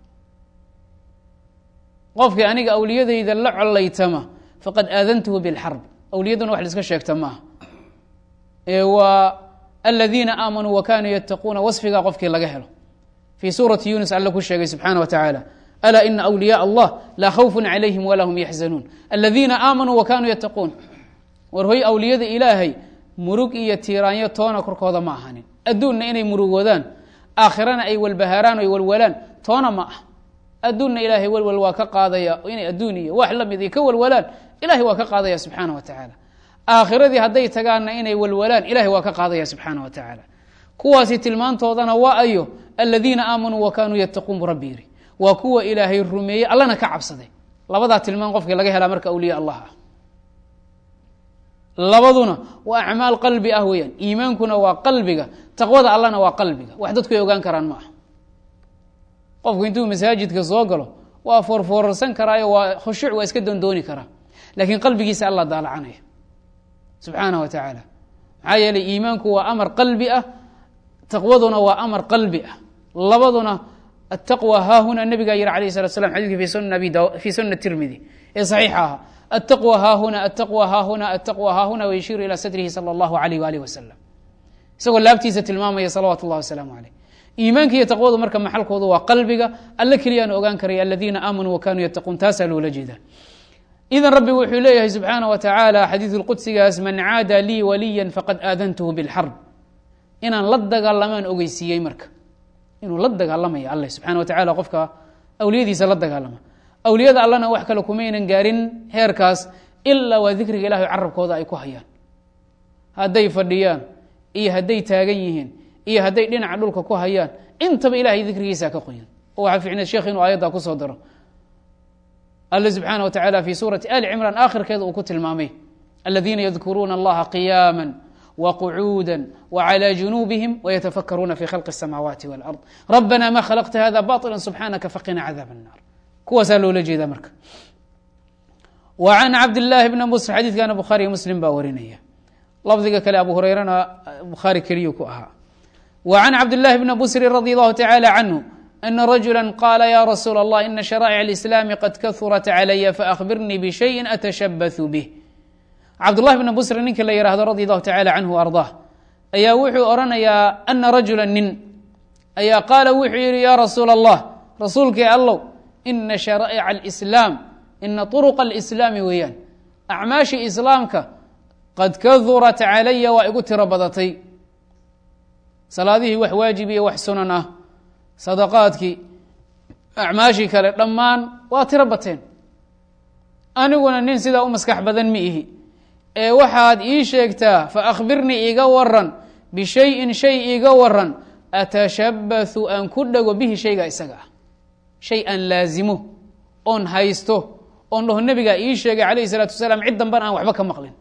qofkii aniga awliyadayda la collaytama faqad aadantuhu biاlxarb awliyaduna wax la iska sheegta maaha ee waa aladiina aamanuu wa kanuu yattaquuna wasfigaa qofkii laga helo fii suurati yunus alle ku sheegay subxaana wa tacaala alaa ina awliyaء allah laa khawfun calayhim walaa hum yaxzanuun aladiina aamanuu wa kanuu yattaquun war hoy awliyada ilaahay murug iyo tiiraanyo toona korkooda ma ahanin adduunna inay murugoodaan aakhirana ay walbahaaraan o ay walwalaan toona ma ah adduunna ilaahay walwal waa ka qaadaya inay adduun iyo wax lamid ay ka walwalaan ilahay waa ka qaadaya subxaana wa tacaala aakhiradii hadday tagaanna inay walwalaan ilahay waa ka qaadaya subxaana wa tacaala kuwaasi tilmaantoodana waa ayo aladiina aamanuu wa kanuu yattaquun bu rabbi yiri waa kuwa ilaahay rumeeyey allana ka cabsaday labadaa tilmaan qofkii laga helaa marka awliya allah ah labaduna waa acmaal qalbi ah weeyaan iimaankuna waa qalbiga taqwada allana waa qalbiga wax dadku ay ogaan karaan ma aha qofku intuu masaajidka soo galo waa foorfoorarsan karaayo waa khushuuc waa iska doondooni karaa laakiin qalbigiisa alla daalacanaya subxaana wa tacaala maxaa yeeley iimaanku waa amar qalbi ah taqwaduna waa amar qalbi ah labaduna ataqwa haahuna nabigaa yihi alayh salat slam xadidki fi sunan abi fi sunan tirmidi ee saxiixa ahaa ataqwa haahuna ataqwa haahuna ataqwa haahuna wayashiiru ilaa sadrihi sala allahu alayh waalih wasalam isagoo laabtiisa tilmaamaya salawaatu اllahi wasalaamu aleyh iimaanka iyo taqwadu marka maxalkoodu waa qalbiga alle keliyaan ogaan karaya aladiina aamanuu wa kanuu yattaquun taasaa loola jeeda idan rabbi wuxuu leeyahay subxaana wa tacaala xadiidu qudsigaas man caada lii waliya faqad aadantuhu bilxarb inaan la dagaalamaan ogeysiiyey marka inuu la dagaalamaya alle subxana wa tacala qofka awliyadiisa la dagaalama awliyada allana wax kale kumaynan gaarin heerkaas ilaa waa dikriga ilahay carabkooda ay ku hayaan hadday fadhiyaan iyo hadday taagan yihiin iyo hadday dhinaca dhulka ku hayaan intaba ilahay dikrigiisa ka qoyan oo waxaa ficneed sheekh inuu aayaddaa kusoo daro alle subxaana wa tacala fi suurati ali cimraan aakhirkeeda uu ku tilmaamay aladiina yadkuruuna allaha qiyaama wqucuuda wclى junuubihim wytafakaruuna fi khalqi الsamaawaati wاlard rabbana ma khalaqta hada baطila subxaanaka faqina cadaab الnar kuwaasaa loola jeedaa marka w can cabdillaahi bni musr xadiidkana bukhaariy muslim baa warinaya lafdiga kale abu hureyrana bukhaari keliyu ku ahaa w can cabdillahi bni busri radi allahu tacala canhu ana rajula qaala ya rasuula allah ina sharaa'ic اlislaami qad kahurat calaya faأkhbirnii bshayi atashabaثu bih cabdullahi bni busri ninka la yihahdo radi allahu tacala canhu ardah ayaa wuxuu odhanayaa ana rajula nin ayaa qaala wuxuu yihi ya rasuula allah rasuulkii allow ina sharaa'ica alislaam ina turuqa alislaami weeyaan acmaashii islaamka qad kahurat calaya waa igu tiro badatay salaadihii wax waajib iyo wax sunan ah sadaqaadkii acmaashii kale dhammaan waa tiro bateen aniguna nin sidaa u maskax badan mi ihi ee waxaad ii sheegtaa faأkhbirnii iga waran bishayin shay iga waran atashabathu aan ku dhego bihi shayga isaga ah shay aan laazimo oon haysto oon dhaho nebigaa ii sheegay calayh الsalaatu wasalaam cid danban aan waxba ka maqlin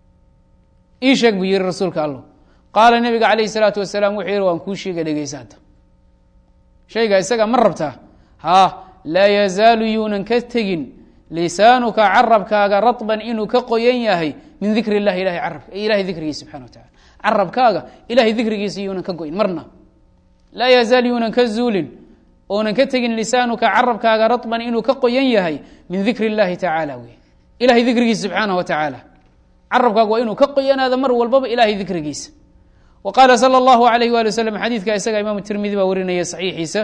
ii sheeg buu yihi rasuulka allo qaala nebiga calayh الsalaatu wasalaam wuxuu yihi waan kuu sheega dhegeysaata shayga isaga ma rabtaa haa laa yazaalu yuunan ka tegin lisaanuka carabkaaga raطban inuu ka qoyan yahay min dikr اllahi ilahay carab ilahay dikrigiisa subxana wa tacala carabkaaga ilahay dikrigiisa yuunan ka goyn marna laa yazaal yuunan ka zuulin oonan ka tegin lisaanuka carabkaaga raطban inuu ka qoyan yahay min dikr اllahi tacaala wey ilahay dikrigiisa subxaanaه wa tacaala carabkaaga waa inuu ka qoyanaado mar walbaba ilahay dikrigiisa wa qaala salى اllahu alayh wali waslm xadiidka isaga imaamu tirmidi baa warinaya saxiixiisa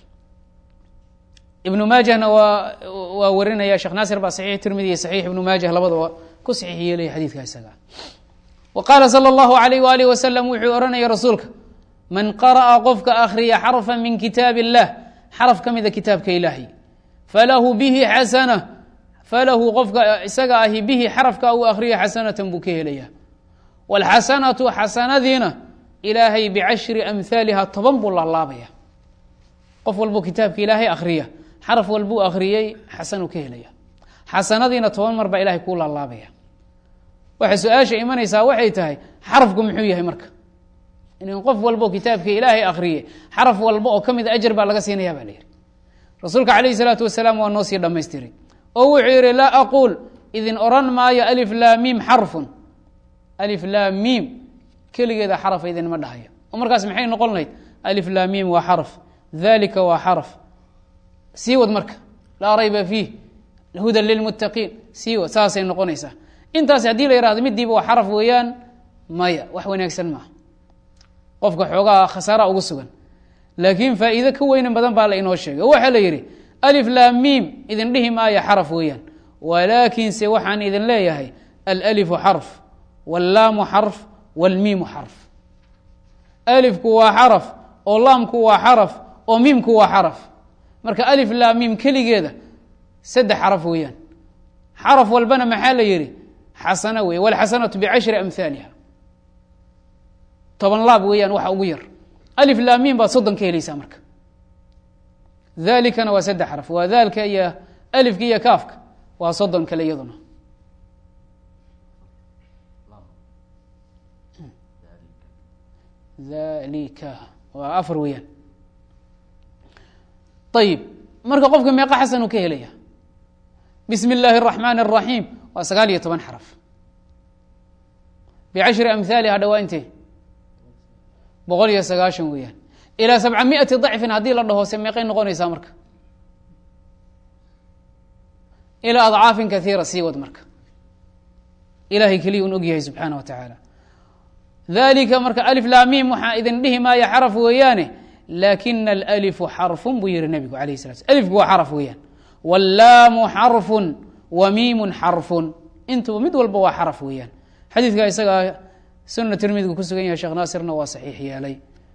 ibnu maajahna waa waa warinaya sheekh naasir baa saxiix tirmidi iyo saxiix ibnu maajah labadaba ku saxiix yeelaya xadiidka isaga wa qaala salى اllahu alayh waalih wasalam wuxuu odhanaya rasuulka man qara'a qofka akhriya xarfa min kitaab اllah xaraf ka mida kitaabka ilaahay falahu bihi xasana falahu qofka isaga ahi bihi xarafka uu akhriya xasanatan buu ka helaya wاlxasanatu xasanadiina ilaahay bicashri amhaaliha toban buu laalaabaya qof walbuu kitaabka ilaahay akhriya xaraf walbuu akhriyey xasanuu ka helaya xasanadiina toban mar baa ilahay kuu laalaabaya waxay su-aasha imanaysaa waxay tahay xarafku muxuu yahay marka in qof walbo kitaabka ilaahay akhriye xaraf walba oo ka mida ajar baa laga siinaya ba la yihi rasuulka calayhi salaatu wasalaam waa noo sii dhamaystiray oo wuxuu yihi laa aquul idin oran maayo alif laa miim xarfun alif laa miim keligeeda xarafa idinma dhahayo oo markaas maxay noqon lahayd alif laa miim waa xaraf dalika waa xaraf sii wad marka laa rayba fiih hudan lilmuttaqiin sii wad saasay noqonaysaa intaas haddii la yihahdo midiiba waa xaraf weeyaan maya wax wanaagsan maaha qofka xoogaa khasaara ugu sugan laakiin faa'iido ka weynan badan baa la inoo sheegay oo waxaa la yidhi alif laa miim idin dhihi maayo xaraf weeyaan walaakinse waxaan idin leeyahay alalifu xarf wallaamu xarf wاlmiimu xarf alifku waa xaraf oo laamku waa xaraf oo miimku waa xaraf marka alif laa miim keligeeda saddex xaraf weeyaan xaraf walbana maxaa la yihi xasano wey wاlxasanatu bicashri amhaaliha toban laab weeyaan waxa ugu yar alif laa miim baad soddon ka helaysaa marka dalikana waa saddex xaraf waa daalka iyo alifka iyo kaafka waa soddon kale iyaduna dalika waa afar weeyaan ayib marka qofka meeqa xasan uu ka helaya bismi اllaahi الraxmaan الraxiim waa sagaal iyo toban xaraf bicashri amhaaliha dhawaa intee boqol iyo sagaashan weeyaan ilaa sabca miati dacfin haddii la dhaho se meeqay noqonaysaa marka ilaa adcaafin kaiira sii wad marka ilahay keliya un ogyahay subxaana wa tacaala dalika marka alif laa miim waxaa idin dhihi maayo xaraf weeyaane laakina alalifu xarfun buu yihi nebigu alayh sala sl alifku waa xaraf weeyaan wallaamu xarfun wa miimun xarfun intuba mid walba waa xaraf weeyaan xadiidka isagaa sunna tirmidigu ku sugan yahay sheekh naasirna waa saxiix yeelay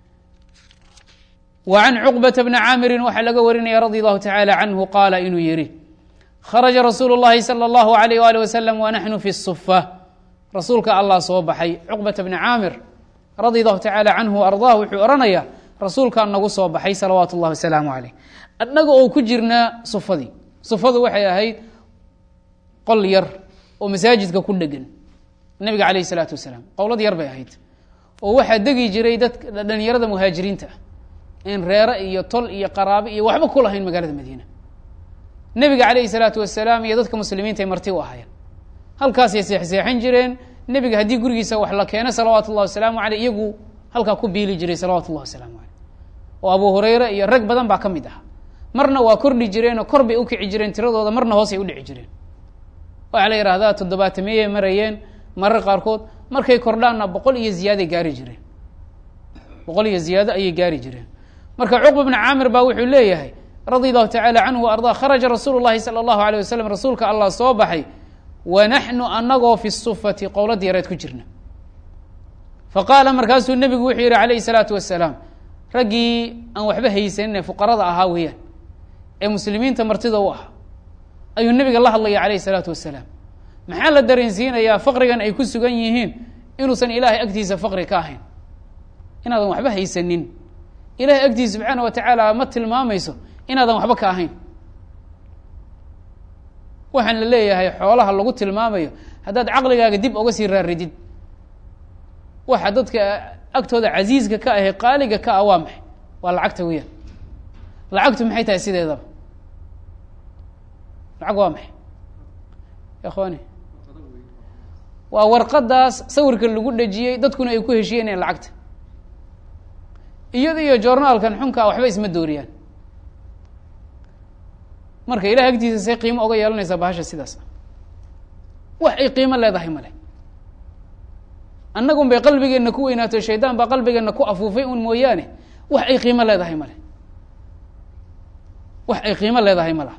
wa can cuqbata bni caamirin waxaa laga warinaya radi allahu tacaala canhu qaala inuu yihi kharaja rasuulu اllahi salى اllahu alayh ali wasalam wa naxnu fi sufa rasuulka allah soo baxay cuqbata bni caamir radia allahu tacaala canhu ardaah wuxuu odhanayaa rasuulkaa nagu soo baxay salawaatu اllahi wasalaamu caleyh annaga oo ku jirnaa sufadii sufadu waxay ahayd qol yar oo masaajidka ku dhegan nebiga caleyh isalaatu wasalaam qowlad yar bay ahayd oo waxaa degi jiray dadka dhalinyarada muhaajiriinta ah in reere iyo tol iyo qaraabe iyo waxba ku lahayn magaalada madiina nebiga caleyhi salaatu wasalaam iyo dadka muslimiinta ay marti u ahaayeen halkaasay seexseexan jireen nebiga haddii gurigiisa wax la keeno salawaatu ullahi wasalaamu caleyh iyagu halkaa ku biili jiray salawatu ullahi wasalaamu caleyh oo abu hureyre iyo rag badan baa ka mid ah marna waa kordhi jireen oo kor bay ukici jireen tiradooda marna hoosay udhici jireen waxaa la yidhahdaa toddobaatamiyay marayeen marar qaarkood markay kordhaanna boqol iyo ziyaaday gaari jireen boqol iyo ziyaado ayay gaari jireen marka cuqba bni caamir baa wuxuu leeyahay radia allahu tacala canhu wa ardaa kharaja rasuulu llahi sala allahu aleyh wasalam rasuulka allah soo baxay wa naxnu anagoo fi sufati qowladda yareed ku jirna faqaala markaasuu nebigu wuxuu yihi calayhi salaatu wasalaam raggii aan waxba haysanin ee fuqarada ahaa weeyaan ee muslimiinta martida u ahaa ayuu nebiga la hadlaya calayhi salaatu wasalaam maxaa la dareensiinayaa faqrigan ay ku sugan yihiin inuusan ilaahay agtiisa faqri ka ahayn inaadan waxba haysanin ilahay agtiisa subxaana wa tacaala ma tilmaamayso inaadan waxba ka ahayn waxaan la leeyahay xoolaha lagu tilmaamayo haddaad caqligaaga dib oga sii raaridid waxa dadka agtooda casiiska ka ahe qaaliga ka ah waa maxay waa lacagta weyaan lacagtu maxay tahay sideedaba lacag waa maxay ikhwani waa warqadaas sawirka lagu dhejiyey dadkuna ay ku heshiyeen lacagta iyada iyo journaalkan xunkaa waxba isma dooriyaan marka ilahay agtiisa say qiimo oga yeelanaysaa bahasha sidaas wax ay qiimo leedahay male annagun bay qalbigeenna ku weynaato shaydaan baa qalbigeenna ku afuufay un mooyaane wax ay qiimo leedahay male wax ay qiimo leedahay malaha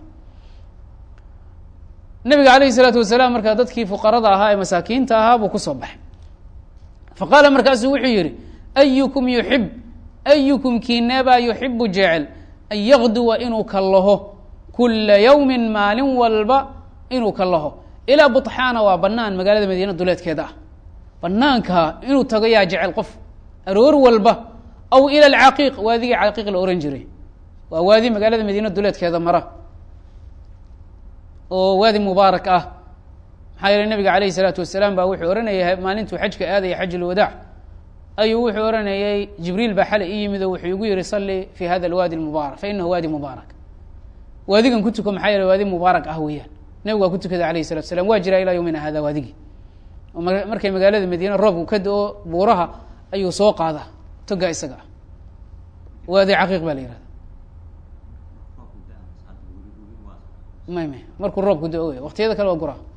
nabiga alayhi salaatu wasalaam markaa dadkii fuqarada ahaa ee masaakiinta ahaa buu kusoo baxay fa qaala markaasuu wuxuu yihi ayukum yuxib ayukum kiinebaa yuxibu jecel an yaqduwa inuu kallaho kula yawmin maalin walba inuu kallaho ilaa buطxaana waa banaan magaalada madiina duleedkeeda ah banaanka inuu tago yaa jecel qof aroor walba aw ila alcaqiiq waadigii caqiiq la ohan jiray waa waadi magaalada madiina duleedkeeda mara oo waadi mubaarak ah maxaa yeele nabiga alayh الsalaatu wasalaam baa wuxuu ohanayay maalintuu xajka aadaya xaj اlwadaac ayuu wuxuu ohanayay jibriil baa xalay i yimid oo wuxuu igu yihi salli fi hada alwaadi mubaarak fainahu waadi mubaarak waadigan ku tuko maxaa yeele waadi mubaarak ah weeyaan nebigu waa ku tukada alayh الsalatu salam waa jiraa ilaa yowmina hada waadigii markay magaalada madiina roobku ka do-o buuraha ayuu soo qaadaa toga isaga ah waadi caqiiq baa la yihahda may may markuu roobku do wey waktiyada kale waa guraa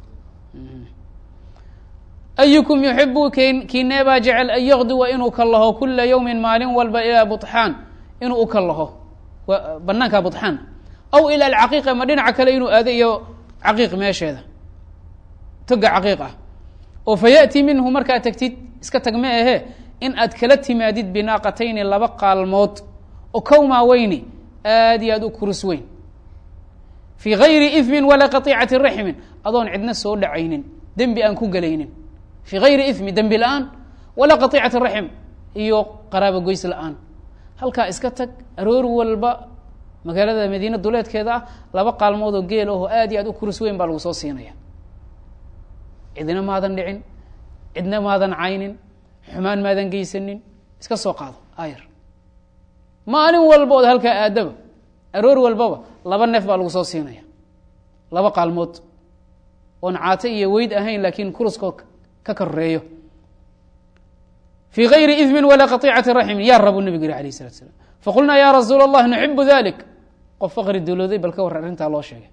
ayukum yuxibu k kineebaa jecel an yaqduwa inuu kallaho kula yawmin maalin walba ilaa buطxaan inuu u kallaho banaanka buطxaan aw ila alcaqiiqa ma dhinaca kale inuu aado iyo caqiiq meesheeda toga caqiiq ah oo fa yaأti minhu markaad tagtid iska tag ma ahe in aad kala timaadid binaaqatayni laba qaalmood oo kowmaa weyni aad iyo aad u kurus weyn fii gayri ifmin walaa qaطicati raxmin adoon cidna soo dhacaynin dembi aan ku gelaynin fii gayri ifmi dembi la-aan walaa qaطicati raxm iyo qaraabo goys la-aan halkaa iska tag aroor walba magaalada madiina duleedkeeda ah laba qaalmood oo geel aho aad iyo aad u kurus weyn baa lagu soo siinaya cidna maadan dhicin cidna maadan caynin xumaan maadan geysanin iska soo qaado ayar maalin walba ood halkaa aadaba aroor walbaba laba neef baa lagu soo siinaya laba qaalmood oon caato iyo weyd ahayn laakiin kuruskoo ka koreeyo fii gayri idmin walaa qaطicati raxmin yaa rabu nebigu yihi alayh salatu slam faqulnaa ya rasuula allah nuxibu dalik qof faqri dowlooday bal ka war arrintaa loo sheegay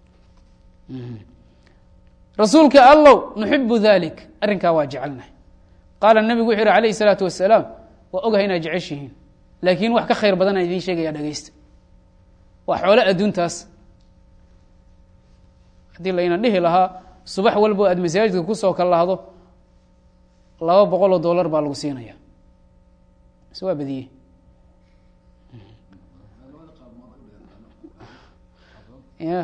rasuulka allow nuxibu dalik arrinkaa waa jecelnahay qaala nebigu wuxuu yihi alayh الsalaatu wasalaam waa ogahay inaad jeceshihiin laakiin wax ka khayr badanaan idiin sheegaya dhegeysta waa xoolo adduuntaas haddii layna dhihi lahaa subax walbo aad masaajidka kusoo kalahdo laba boqol oo dollar baa lagu siinaya mise waa badiyey ya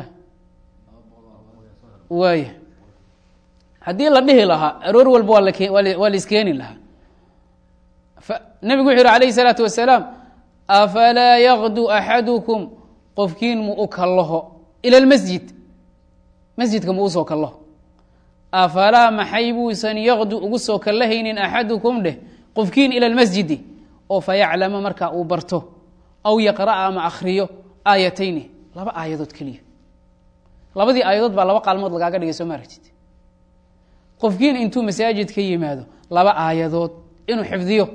waaya haddii la dhihi lahaa aroor walba waa lake waa la iskeeni lahaa nebigu wuxuu yihi alayh الsalaatu wasalaam afalaa yaqdu axadukum qofkiin mu u kallaho ila اlmasjid masjidka mu usoo kallaho afalaa maxay buusan yaqdu ugu soo kallahaynin axadukum dheh qofkiin ila اlmasjidi oo fayaclama markaa uu barto aw yaqra'a ama akhriyo aayatayni laba aayadood keliya labadii aayadood baa laba qaalmood lagaaga dhigay soo ma aragtid qofkiin intuu masaajid ka yimaado laba aayadood inuu xifdiyo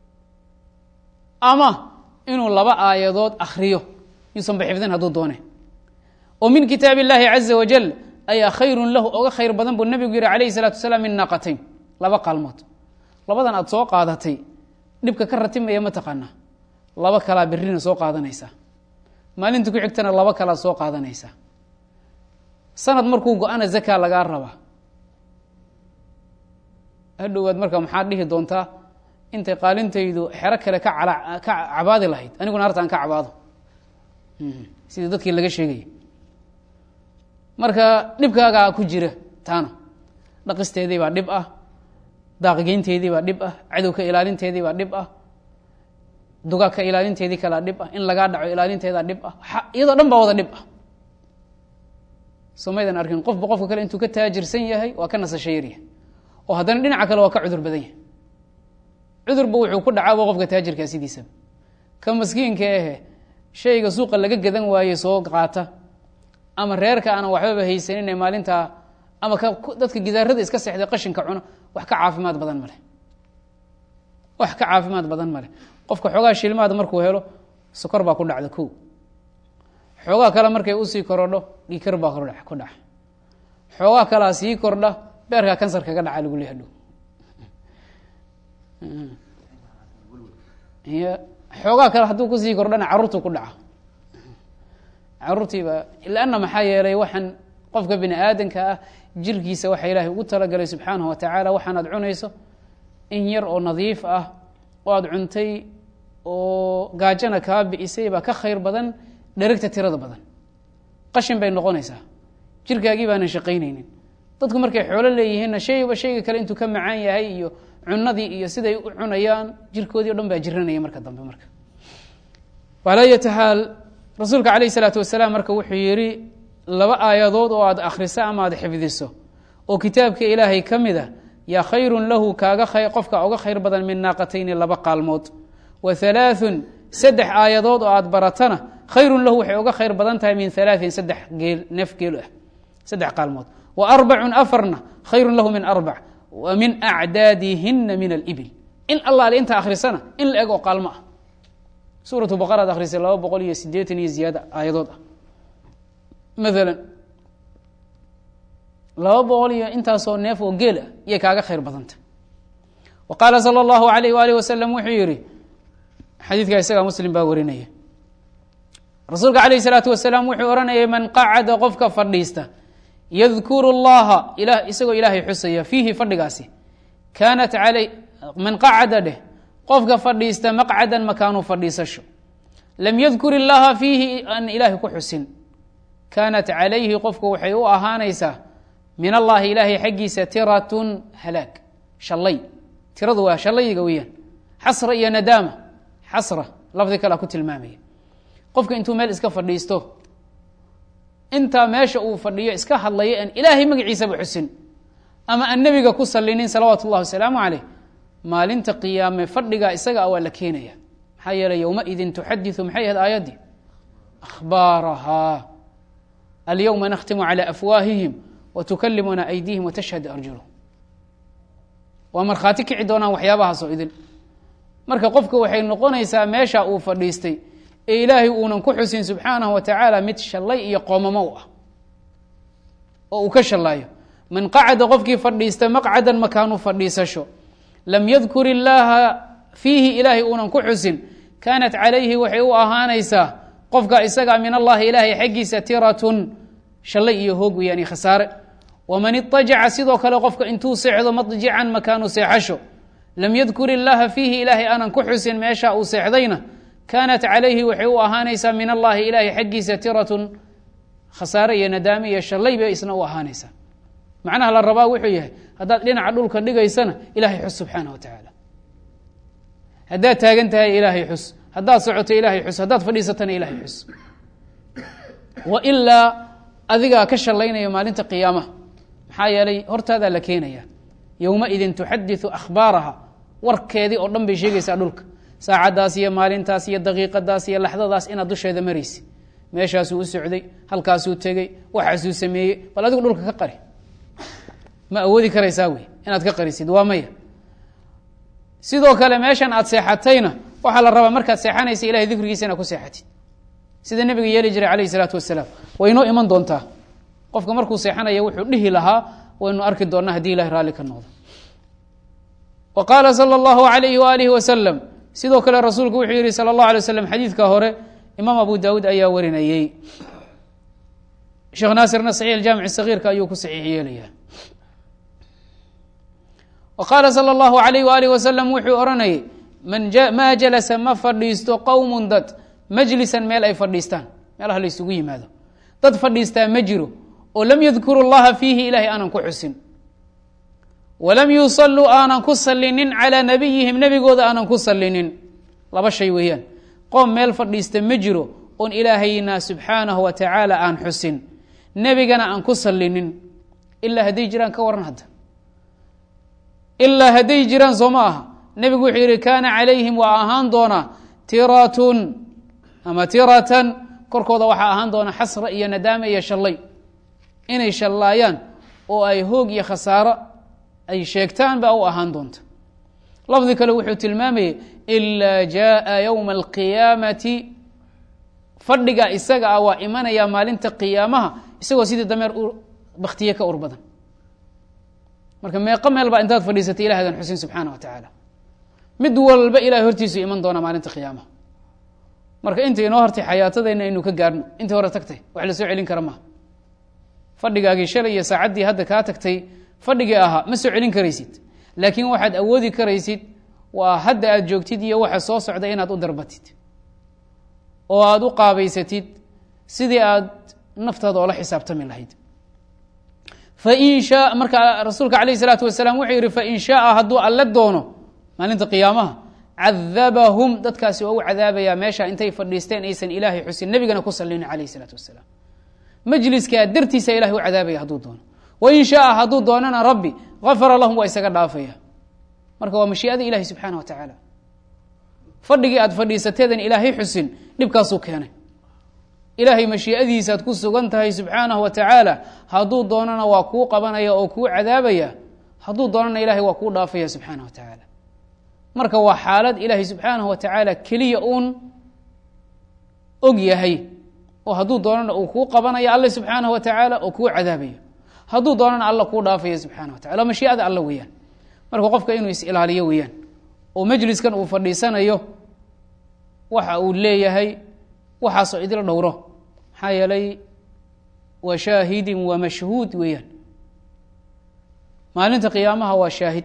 ama inuu laba aayadood akhriyo yuusanba xifdin hadduu doone oo min kitaab اllahi caza wajal ayaa khayrun lahu oga khayr badan buu nebigu yihi alayh الsalatu wasalaam min naaqatayn laba qaalmood labadan aad soo qaadatay dhibka ka ratimaya ma taqaanaa laba kalaa berrina soo qaadanaysaa maalinta ku xigtana laba kalaa soo qaadanaysaa sanad markuu go-ana zaka lagaa rabaa hadhowaad marka maxaad dhihi doontaa intay qaalintaydu xero kale ka cala ka cabaadi lahayd aniguna harta aan ka cabaado sidii dadkii laga sheegaya marka dhibkaagaa ku jira taana dhaqisteedii baa dhib ah daaqgeynteedii baa dhib ah cadowka ilaalinteedii baa dhib ah dugaagka ilaalinteedii kalaa dhib ah in lagaa dhaco ilaalinteedaa dhib ah iyadoo dhan baa wada dhib ah somaydan arkin qofba qofka kale intuu ka taajirsan yahay waa ka nasasho yarya oo haddana dhinaca kale waa ka cudur badan yahay cudurba wuxuu ku dhacaaba qofka taajirkaa sidiisaba ka maskiinka ahe shayga suuqa laga gadan waaye soo qaata ama reerka aanan waxbaba haysanin ee maalintaa ama ka dadka gidaarada iska seexday qashinka cuno wax ka caafimaad badan maleh wax ka caafimaad badan maleh qofka xoogaa shilmaad markuu helo sokor baa ku dhacda ko xoogaa kale markay usii korodho dhikar baa ku dhaca xoogaa kalea sii kordha beerkaa kansar kaga dhaca lagu leeha dhow xoogaa kale hadduu kusii kordhana carruurtu ku dhaca caruurtiiba lanna maxaa yeelay waxaan qofka bini aadanka ah jirkiisa waxaa ilaahay ugu talagalay subxaanahu watacaala waxaan aad cunayso in yar oo nadiif ah oo aada cuntay oo gaajana kaa bi'isay baa ka khayr badan dherigta tirada badan qashin bay noqonaysaa jirkaagii baanan shaqaynaynin dadku markay xoolo leeyihiinna shayba shayga kale intuu ka macaan yahay iyo cunadii iyo siday u cunayaan jirkoodii o dhan baa jiranaya marka dambe marka alaa yata xaal rasuulka calayh isalaatu wasalaam marka wuxuu yidhi laba aayadood oo aad akhriso ama aad xifdiso oo kitaabka ilaahay ka mid a yaa khayrun lahu kaaga qofka uga khayr badan min naaqatayni laba qaalmood wa halaaثun saddex aayadood oo aad baratana khayrun lahu waxay uga khayr badan tahay min halaaثin saddex geel neef geel ah saddex qaalmood wa arbacun afarna khayrun lahu min arbac wa min acdaadihina min alibil in allaale inta akhrisana in la eg oo qaalmo ah suuratu baqara ad akhrisay laba boqol iyo sideetan iyo ziyaada aayadood ah maalan laba boqol iyo intaasoo neef oo geel ah iyay kaaga khayr badanta wa qaala sala allahu alayh waalih wasalam wuxuu yihi xadiidka isagaa muslim baa warinaya rasuulka calayh isalaatu wasalaam wuxuu ohanayay man qacada qofka fadhiista yadkuru llaha ila isagoo ilaahay xusaya fiihi fadhigaasi kaanat alay man qacada dheh qofka fadhiista maqcadan makaanu fadhiisasho lam yadkur illaha fiihi aan ilaahay ku xusin kaanat calayhi qofku waxay u ahaanaysaa min allahi ilaahay xaggiisa tiratun halaag shallay tiradu waa shallayga weeyaan xasra iyo nadaama xasra lafdi kalea ku tilmaamaya qofka intuu meel iska fadhiisto intaa meesha uu fadhiyo iska hadlaya aan ilaahay magaciisaba xusin ama aan nebiga ku salinin salawaatu ullahi wasalaamu caleyh maalinta qiyaame fadhigaa isaga a waa la keenaya maxaa yeeley yowmaidin tuxadiثu maxay ahayd aayaddii akhbaarahaa alyowma nakhtimu calى afwaahihim watukalimuna aydiihim watashhadu arjuluhum waa markhaati kici doonaan waxyaabahaasoo idin marka qofka waxay noqonaysaa meesha uu fadhiistay ee ilaahay uunan ku xusin subxaanahu wa tacaala mid shallay iyo qoomamo u ah oo uu ka shallaayo man qacada qofkii fadhiista maqcadan makaanu fadhiisasho lam yadkur illaaha fiihi ilaahay uunan ku xusin kaanat calayhi waxay u ahaanaysaa qofka isaga min allahi ilaahay xaggiisa tiratun shallay iyo hoog weeyaan khasaare waman iطajaca sidoo kale qofka intuu seexdo madjican makaanu seexasho lam yadkur illaaha fiihi ilaahay aanan ku xusin meesha uu seexdayna kaanat calayhi waxay u ahaanaysaa min allahi ilaahay xaggiisa tiratun khasaare iyo nadaame iyo shallay bay isna u ahaanaysaa macnaha la rabaa wuxuu yahay haddaad dhinaca dhulka dhigaysana ilahay xus subxaana wa tacaala haddaad taagan tahay ilaahay xus haddaad socoto ilaahay xus haddaad fadhiisatana ilaahay xus wa ilaa adigaa ka shallaynaya maalinta qiyaamaha maxaa yeelay hortaadaa la keenaya yowmaidin tuxadiثu akhbaaraha warkeedii oo dhan bay sheegaysaa dhulka saacaddaas iyo maalintaas iyo daqiiqadaas iyo laxdadaas inaad dusheeda maraysa meeshaasuu u socday halkaasuu tegey waxaasuu sameeyey bal adigu dhulka ka qari ma awoodi karaysaa wey inaad ka qarisid waa maya sidoo kale meeshan aad seexatayna waxaa la rabaa markaad seexanaysa ilahay dikrigiisa inaad ku seexatid sida nebiga yeeli jiray calayh isalaatu wasalaam way inoo iman doontaa qofka markuu seexanaya wuxuu dhihi lahaa waynu arki doonnaa haddii ilahay raalli ka noqdo wa qaala sala allahu alayhi waalihi wasalam sidoo kale rasuulku wuxuu yihi sala allahu alay waslam xadiidka hore imaam abu daawuud ayaa warinayey sheekh naasirna saxiix aljaamic sagiirka ayuu ku saxiix yeelaya wa qaala sala allahu alayh waalihi wasalam wuxuu odhanayay man maa jalasa ma fadhiisto qowmun dad majlisan meel ay fadhiistaan meelaha la isugu yimaado dad fadhiistaa ma jiro oo lam yadkuru llaha fiihi ilahay aanan ku xusin walam yusaluu aanan ku salinin calaa nabiyihim nebigooda aanan ku salinin laba shay weeyaan qoom meel fadhiista ma jiro oon ilaahayna subxaanahu wa tacaala aan xusin nebigana aan ku salinin ilaa hadday jiraan ka waran hadda ilaa hadday jiraan soo ma aha nebigu wuxuu yihi kaana calayhim waa ahaan doonaa tiratun ama tiratan korkooda waxaa ahaan doona xasra iyo nadaame iyo shallay inay shallaayaan oo ay hoog iyo khasaaro ay sheegtaan baa u ahaan doonta lafdi kale wuxuu tilmaamayay ilaa jaءa ywma alqiyaamati fadhiga isaga ah waa imanaya maalinta qiyaamaha isagoo sidii dameer baktiye ka ur badan marka meeqo meel baa intaad fadhiisatay ilahadan xusin subxaana wa tacaala mid walba ilahay hortiisu iman doona maalinta qiyaamaha marka inta inoo hortay xayaatadeenna aynu ka gaarno intii hore tagtay wax la soo celin kara maha fadhigaagii shalay iyo saacaddii hadda kaa tagtay fadhigii ahaa ma soo celin karaysid laakiin waxaad awoodi karaysid waa hadda aad joogtid iyo waxa soo socda inaad u darbatid oo aada u qaabaysatid sidii aad naftaada oola xisaabtami lahayd fain shaa marka rasuulka calayh isalaatu wasalaam wuxuu yihi fain shaaa hadduu alle doono maalinta qiyaamaha cadabahum dadkaasi waa u cadaabayaa meesha intay fadhiisteen aysan ilaahay xusin nebigana ku salinin calayh isalaatu wasalaam majliskaa dartiisa ilahay u cadaabaya hadduu doono wain shaaa hadduu doonana rabbi gafara lahum waa isaga dhaafaya marka waa mashiiada ilahi subxaana wa tacaala fadhigii aad fadhiisateedan ilaahay xusin dhibkaasuu keenay ilaahay mashiiadiisaad ku sugan tahay subxaanahu wa tacaala hadduu doonana waa kuu qabanaya oo kuu cadaabaya hadduu doonana ilahay waa kuu dhaafaya subxaana wa tacaala marka waa xaalad ilaahay subxaanahu wa tacaala keliya uun og yahay oo hadduu doonana uu kuu qabanaya alle subxaanahu wa tacaala oo kuu cadaabayo hadduu doonana alla kuu dhaafaya subxana wa tacala mashiiada alla weeyaan marka qofka inuu is-ilaaliyo weeyaan oo majliskan uu fadhiisanayo waxa uu leeyahay waxaasoo idil dhowro maxaa yeelay waa shaahidin waa mashhuud weeyaan maalinta qiyaamaha waa shaahid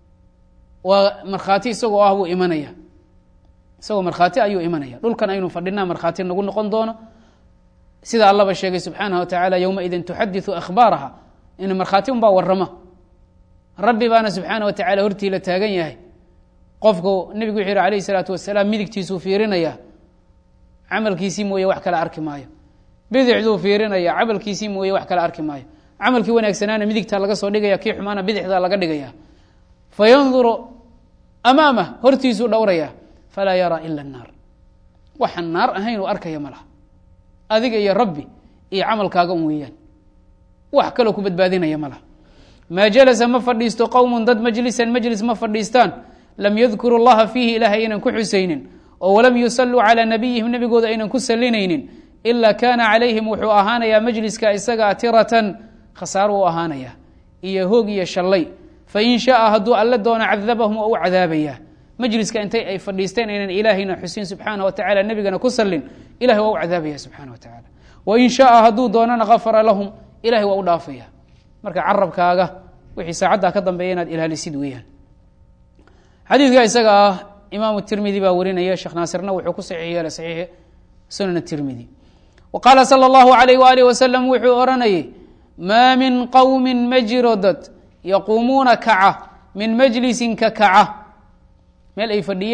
waa markhaati isagoo ah buu imanaya isagoo markhaati ayuu imanaya dhulkan aynu fadhinaa markhaati nagu noqon doono sida allaba sheegay subxaanah wa tacaala yowmaidin tuxadiثu akhbaaraha in markhaati unbaa warama rabbi baana subxaana wa tacala hortii la taagan yahay qofku nebigu wuxuu yihi alayh الsalaatu wasalaam midigtiisuu fiirinaya camalkiisii mooye wax kale arki maayo bidixduu fiirinaya camalkiisii mooye wax kale arki maayo camalkii wanaagsanaana midigtaa laga soo dhigaya kii xumaana bidixdaa laga dhigaya fayanduru amaamah hortiisuu dhowraya falaa yaraa ila الnaar waxaan naar ahayn uu arkaya ma laha adiga iyo rabbi iyo camalkaaga un weeyaan wax kaloo ku badbaadinaya ma laha maa jalasa ma fadhiisto qowmun dad majlisan majlis ma fadhiistaan lam yadkuru llaha fiihi ilaah aynan ku xusaynin oo walam yusalluu calaa nabiyihim nebigooda aynan ku salinaynin ilaa kaana calayhim wuxuu ahaanayaa majliska isagaa tiratan khasaaro u ahaanaya iyo hoog iyo shallay fain shaaa hadduu alle doono cadabahum oo u cadaabaya majliska intay ay fadhiisteen aynan ilaahayna xusin subxaana wa tacala nebigana ku salin ilahay waa u cadaabaya subxana wa tacaala wain shaaa hadduu doonana gafara lahum ilahay waa u dhaafaya marka carabkaaga wixii saacaddaa ka dambeeya inaad ilaalisid weeyaan xadiidka isaga ah imaamu tirmidi baa warinaya sheekh naasirna wuxuu ku saxiix yeelay saxiix sunan tirmidi wa qaala sala allahu alayh waalih wasalam wuxuu odhanayay maa min qowmin ma jiro dad yaquumuuna kaca min majlisin ka kaca meel ay fadhiyeen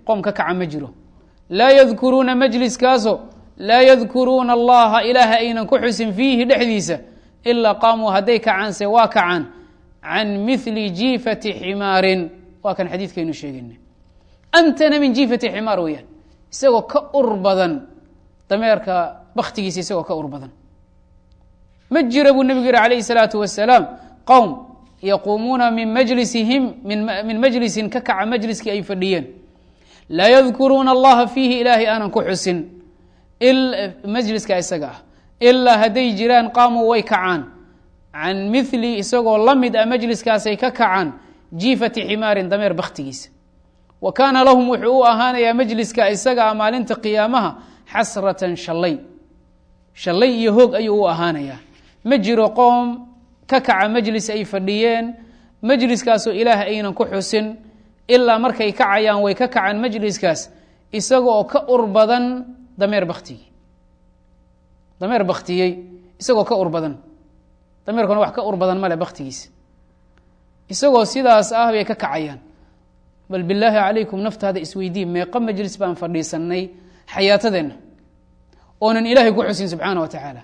qoom ka kaca ma jiro laa yadkuruuna majliskaaso laa yadkuruuna allaha ilaaha aynan ku xusin fiihi dhexdiisa ilaa qaamuu hadday kacaanse waa kacaan can mili jiifati ximaarin waa kan xadiidkaynu sheegayna antana min jiifati ximaar weeyaan isagoo ka ur badan dameerka baktigiisa isagoo ka ur badan ma jira buu nebigu yihi alayhi الsalaatu wasalaam qowm yaquumuuna min majlisihim min majlisin ka kaca majliskii ay fadhiyeen laa yadkuruuna allaha fiihi ilaahay aanan ku xusin majliska isaga ah ilaa hadday jiraan qaamuu way kacaan can mili isagoo la mid ah majliskaasay ka kacaan jiifati ximaarin dameer baktigiisa wa kaana lahum wuxuu u ahaanayaa majliska isaga ah maalinta qiyaamaha xasratan shallay shallay iyo hoog ayuu u ahaanayaa ma jiro qoom ka kaca majlis ay fadhiyeen majliskaasoo ilaah aynan ku xusin ilaa markay kacayaan way ka kacaan majliskaas isaga oo ka ur badan dameer baktigii dameer baktiyey isagoo ka ur badan dameerkuna wax ka ur badan male baktigiisa isagoo sidaas ah bay ka kacayaan bal bilaahi calaykum naftaada isweydii meeqa majlis baan fadhiisanay xayaatadeenna oonan ilaahay ku xusin subxaana wa tacaala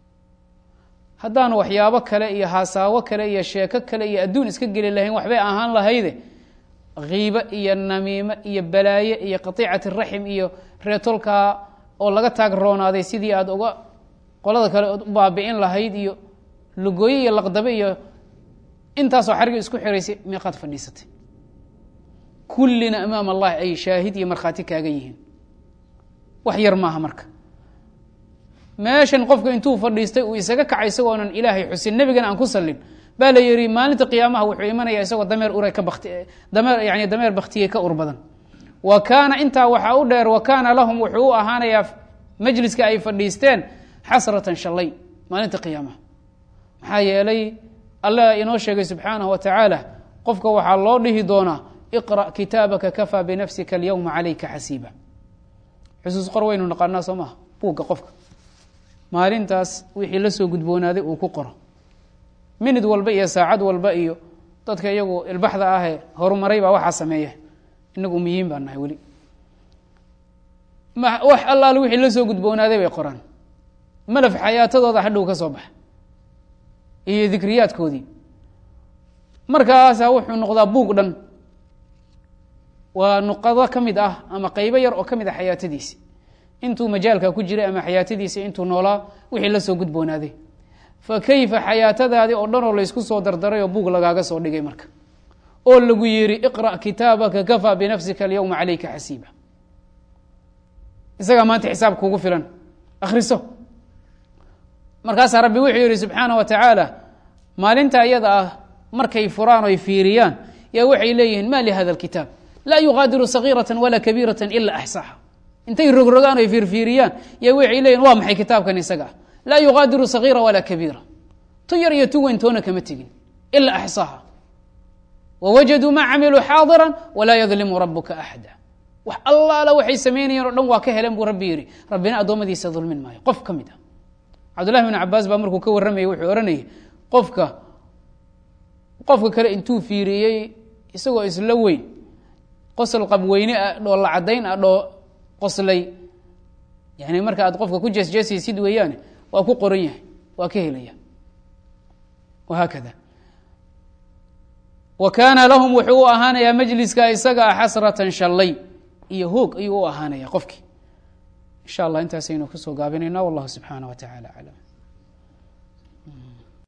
haddaanu waxyaabo kale iyo haasaawo kale iyo sheeko kale iyo adduun iska geli lahayn waxbay ahaan lahayde kiibo iyo namiimo iyo balaaye iyo qatiicati raxim iyo reetolkaa oo laga taag roonaaday sidii aada uga qolada kale ood u baabi'in lahayd iyo lugooye iyo laqdabe iyo intaasoo xariga isku xiraysay meeqaad fadhiisatay kullina amaam allahi ay shaahid iyo markhaati kaaga yihiin wax yar maaha marka meeshan qofka intuu fadhiistay uu isaga kacay isagoonan ilaahay xusin nebigana aan ku sallin baa la yihi maalinta qiyaamaha wuxuu imanaya isagoo dameer ura ka bati dameer yani dameer baktiyey ka ur badan wa kaana intaa waxaa u dheer wa kaana lahum wuxuu u ahaanayaa majliska ay fadhiisteen xasratan shallay maalinta qiyaamaha maxaa yeelay allah inoo sheegay subxaanahu wa tacaala qofka waxaa loo dhihi doonaa iqra' kitaabaka kafaa binafsika alyowma calayka xasiiba xusuus qor waynu naqaanaa soo maha buugga qofka maalintaas wixii la soo gudboonaaday uu ku qoro minid walba iyo saacad walba iyo dadka iyagu ilbaxda ahee horumaray baa waxaa sameeya inagu umiyiin baa nahay weli wax allaale wixii la soo gudboonaaday bay qoraan malaf xayaatadooda hadhow ka soo baxa iyo dikriyaadkoodii markaasaa wuxuu noqdaa buug dhan waa nuqado ka mid ah ama qeybo yar oo ka mid ah xayaatadiisi intuu majaalka ku jiray ama xayaatadiisa intuu noolaa wixii la soo gudboonaaday fa kayfa xayaatadaadii oo dhan oo laysku soo dardaray oo buug lagaaga soo dhigay marka oo lagu yihi iqra' kitaabaka kafaa binafsika alyowma calayka xasiiba isagaa maanta xisaab kugu filan akhriso markaasaa rabbi wuxuu yihi subxaana wa tacaala maalinta iyada ah markay furaan oy fiiriyaan yaa waxay leeyihiin ma lihada alkitaab laa yuqaadiru sagiirata walaa kabiirata ila axsaaha intay rogrogaan oy fiirfiiriyaan yaa waxay leeyihin waa maxay kitaabkan isaga ah laa yuqaadiru sagiira walaa kabiira tu yar iyo tu weyn toona kama tegin ila axsaaha wawajaduu maa camiluu xaadira walaa yadlimu rabuka axada wax allaala waxay samaynayeen o dhan waa ka heleen buu rabbi yihi rabbina addoommadiisa dulmin maayo qof ka mid ah cabdullahi bn cabaas baa markuu ka warramayay wuxuu ohanayay qofka qofka kale intuu fiiriyey isagoo isla weyn qosol qabweyne ah dhoolla caddayn ah dhoo qoslay yani marka aad qofka ku jeesjeesaysid weeyaane waa ku qoran yahay waa ka helaya wahaakada wa kaana lahum wuxuu u ahaanayaa majliska isaga ah xasratan shallay iyo hoog ayuu u ahaanaya qofkii insha allah intaasaynu kusoo gaabinayna wallahu subxaanah wa tacala aclam